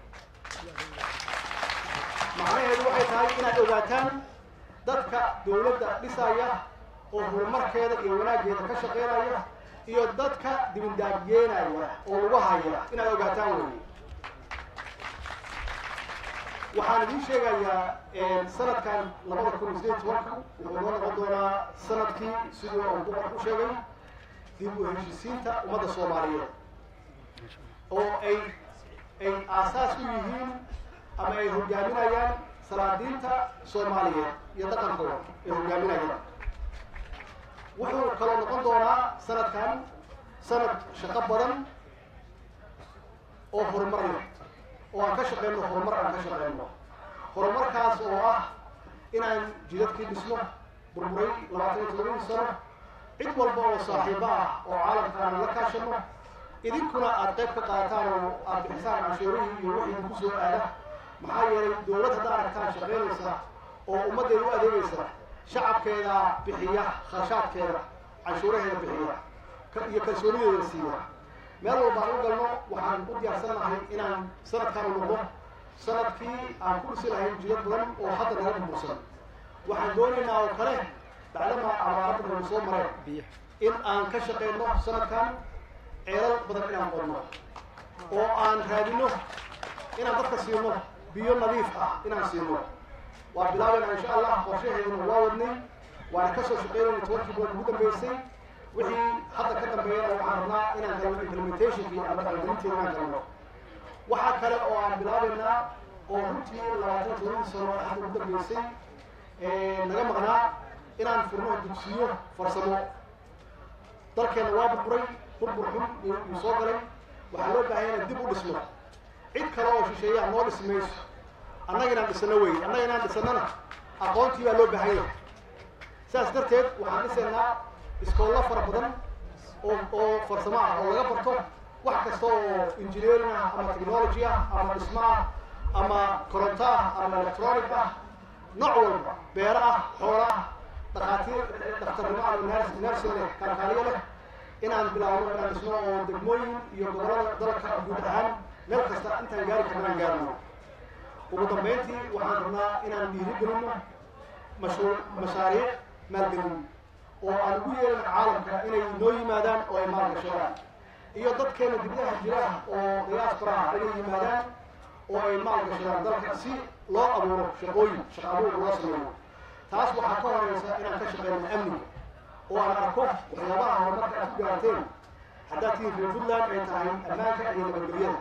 macnaheedu waxay tahay inaad ogaataan dadka dowladda dhisaya oo horumarkeeda iyo wanaaggeeda ka shaqeynaya iyo dadka dibindaabiyeenaya oo lagu haya inaad ogaataan wey waxaan idiin sheegayaa sanadkan labada kun iyo sideed tobanka wuxuu noo noqon doonaa sanadkii siduu aan boqor ku sheegay dib u heshiisiinta ummadda soomaaliyeed oo ay ay aasaas u yihiin ama ay hogaaminayaan salaadiinta soomaaliyeed iyo dhaqankooda ay hogaaminayaan wuxuu kaloo noqon doonaa sanadkan sanad shaqo badan oo horumar leh oo aan ka shaqeyno horumar aan ka shaqeyno horumarkaas oo ah inaan jidadkii dhisno burburay labaatan iyo todobadii sano cid walba oo saaxiibo ah oo caalamka aan la kaashano idinkuna aad qayb ka qaadataan oo aad bixisaan canshuurihii iyo wixii idinku soo aada maxaa yeelay dowlad hadda aragtaan shaqeynaysa oo ummaddeeda u adeegaysa shacabkeeda bixiya kharashaadkeeda canshuuraheeda bixiya iyo kalsoonideeda siiya meel walba aan u galno waxaan u diyaarsannahay inaan sanadkan u noqdo sanadkii aan ku dhisi lahayn jidad badan oo hadda naga burbursan waxaan doonaynaa oo kale bacdama abaarada nagu soo mareen in aan ka shaqeyno sanadkan ceelal badan inaan qodno oo aan raadino inaan dadka siino biyo nadiif ah inaan siino waa bilaabayna insha allah qorshaheeduna waa wadnay waana kasoo shaqeynayna tobankii bilood ugu dambeysay wixii hadda ka dambeeyana waxaan rabnaa inaan galno implementationkii ama dhaqangelinteeda inaan galno waxaa kale oo aan bilaabaynaa oo runtii labaatan todobadii sano ee hadda ugu dambeysay naga maqnaa inaan furno dugsiyo farsamo dalkeena waa burburay burbur xun iyuu soo galay waxaa loo baahan inaan dib u dhisno cid kale oo shisheeyaha noo dhisi mayso annaga inaan dhisano wey annaga inaan dhisanana aqoontii baa loo baahan yahay sidaas darteed waxaan dhisaynaa iskoollo fara badan oo oo farsamo ah oo laga barto wax kasta oo engineering ah ama technology ah ama dhismo ah ama koronto ah ama electronic ah nooc walba beero ah xoolo ah dhakhaatiir dhakhtarnimo ama nurs nursing leh kalkaaliyo leh inaan bilaabno inaan dhisno oo degmooyin iyo gobollada dalka guud ahaan meel kasta intaan gaari karno aan gaarno ugu dambeyntii waxaan rabnaa inaan dhiiri gelino mashruuc mashaariic maalgelin oo aan ugu yeelin caalamka inay noo yimaadaan oo ay maalgashadaan iyo dadkeena dibdaha jira oo diasporaha inay yimaadaan oo ay maalgashadaan dalka si loo abuuro shaqooyin shaqa abuur loo sameeyo taas waxaa ka horeysa inaan ka shaqeyno amniga oo aan arko waxyaabaha horumarka aad ku gaarteen haddaad tihiin reer puntland ay tahay ammaanka iyo nabadgelyada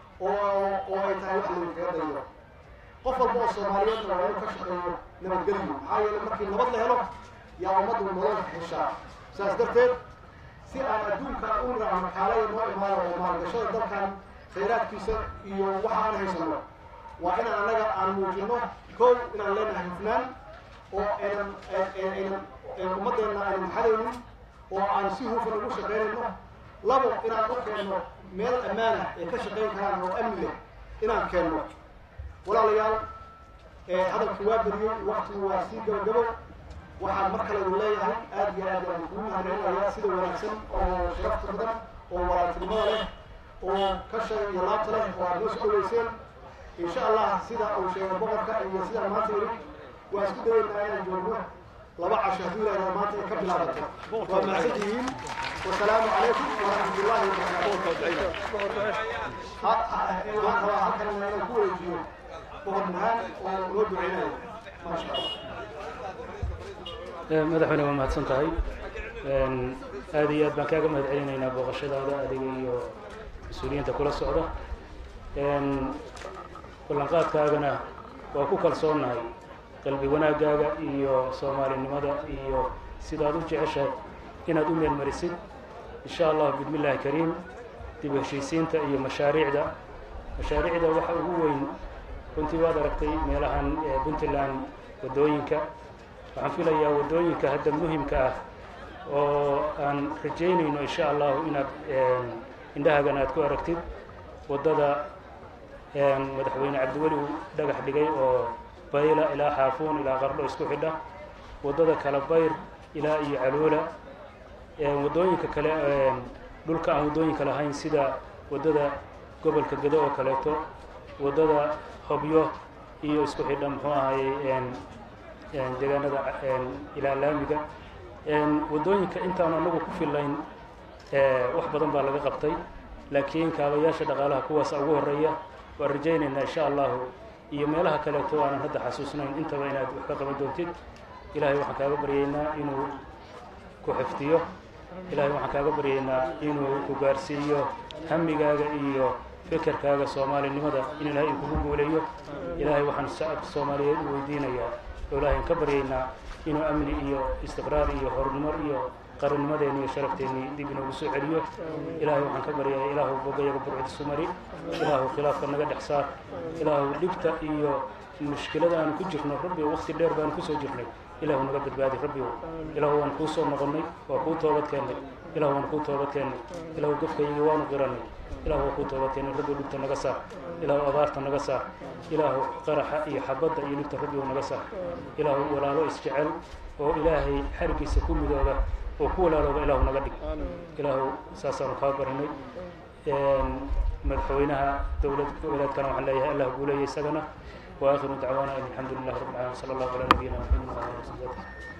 oo oo ay tahay wax laydinkaga dayo qof walba oo soomaaliyeedna waa inuu ka shaqeeyo nabadgelyo maxaa yeele markii nabad la helo yaa ummaddu nolol heshaa sidaas darteed si aan adduunka u raacno kaalaya noo imaado oo maalgashada dalkan khayraadkiisa iyo waxa aan haysano waa inaan annaga aan muujino kow inaan leenahay hufnaan oo aynan aynan ummaddeena aynan maxadaynin oo aan si hufan ugu shaqaynayno labo inaan u keenno meel ammaana ay ka shaqayn karaan oo amni leh inaan keenno walaalayaal hadalkii waa beriyey waktigu waa sii gabagabo waxaan mar kale idin leeyahay aad iyo aad aan kugu mahadcelinayaa sida wanaagsan oo sharafta badan oo walaaltinimada leh oo kashay iyo laabta leh oo aad noo soo dhaweyseen insha allah sida uu sheegay boqorka iyo sidaan maanta yidhi waa isku dayeynaa inaan joogno laba casho haddii ilaahay maanta ay ka bilaabato waa mahadsan tihiin wasalaamu calaykum waraxmat ullahi wabarakaatu waxaan rabaa halkan inaan ku wareejiyo boqor burhaan oo noo duceynayo maasha allah madaxweyne waa mahadsan tahay aad iyo aad baan kaaga mahad celinaynaa booqashadaada adiga iyo mas-uuliyiinta kula socda ballanqaadkaagana waa ku kalsoonnahay qalbi wanaaggaaga iyo soomaalinimada iyo sidaad u jeceshahay inaad u meelmarisid insha allah bismi illaahi kariim dib u heshiisiinta iyo mashaariicda mashaariicda waxa ugu weyn runtii waad aragtay meelahan puntland waddooyinka waxaan filayaa waddooyinka hadda muhimka ah oo aan rajaynayno insha allahu inaad indhahagan aad ku aragtid waddada madaxweyne cabdiweli uu dhagax dhigay oo bayla ilaa xaafuun ilaa qardho isku xidha waddada kala bayr ilaa iyo caluula waddooyinka kale dhulka aan waddooyinka lahayn sida waddada gobolka gedo oo kaleeto waddada hobyo iyo isku xidha muxuu ahayey deegaanada ilaa laamiga waddooyinka intaan anagu ku filayn wax badan baa laga qabtay laakiin kaabayaasha dhaqaalaha kuwaasa ugu horeeya waan rajaynaynaa insha allahu iyo meelaha kaleeto aanan hadda xasuusnayn intaba inaad wax ka qaban doontid ilahay waxaan kaaga baryaynaa inuu ku xifdiyo ilahay waxaan kaaga baryaynaa inuu ku gaarsiiyo hamigaaga iyo fekerkaaga soomaalinimada in ilahay uu kugu guuleeyo ilahay waxaan shacabka soomaaliyeed u weydiinayaa oo ilahay ka baryaynaa inuu amni iyo istiqraar iyo horumar iyo qarannimadeeni iyo sharafteeni dib inoogu soo celiyo ilaahay waxaan ka baryayaa ilaahu bogayaga burcdisu mari ilaahu khilaafka naga dhex saar ilaahu dhibta iyo mushkilada aanu ku jirno rabbi waqti dheer baanu kusoo jirnay ilaahu naga badbaadi rabbigo ilaahu waan kuu soo noqonnay waa kuu toobad keennay ilaahu waan kuu toobad keennay ilaahu gafkayagii waanu qirannay ilaahu waa kuu toobad keennay rabbi dhibta naga saar ilaahu abaarta naga saar ilaahu qaraxa iyo xabadda iyo dhibta rabbigu naga saar ilaahu walaalo isjecel oo ilaahay xarigiisa ku midooba oo ku walaalooba ilaahu naga dhig ilaahu saasaanu kaa barinay madaxweynaha dowlad goboleedkana waxaan leeyahay allah guuleeya isagana واخر دعوانا ان الحمد لله رب العالمين صلى الله على نبينا محمد وعلى اله وصحبه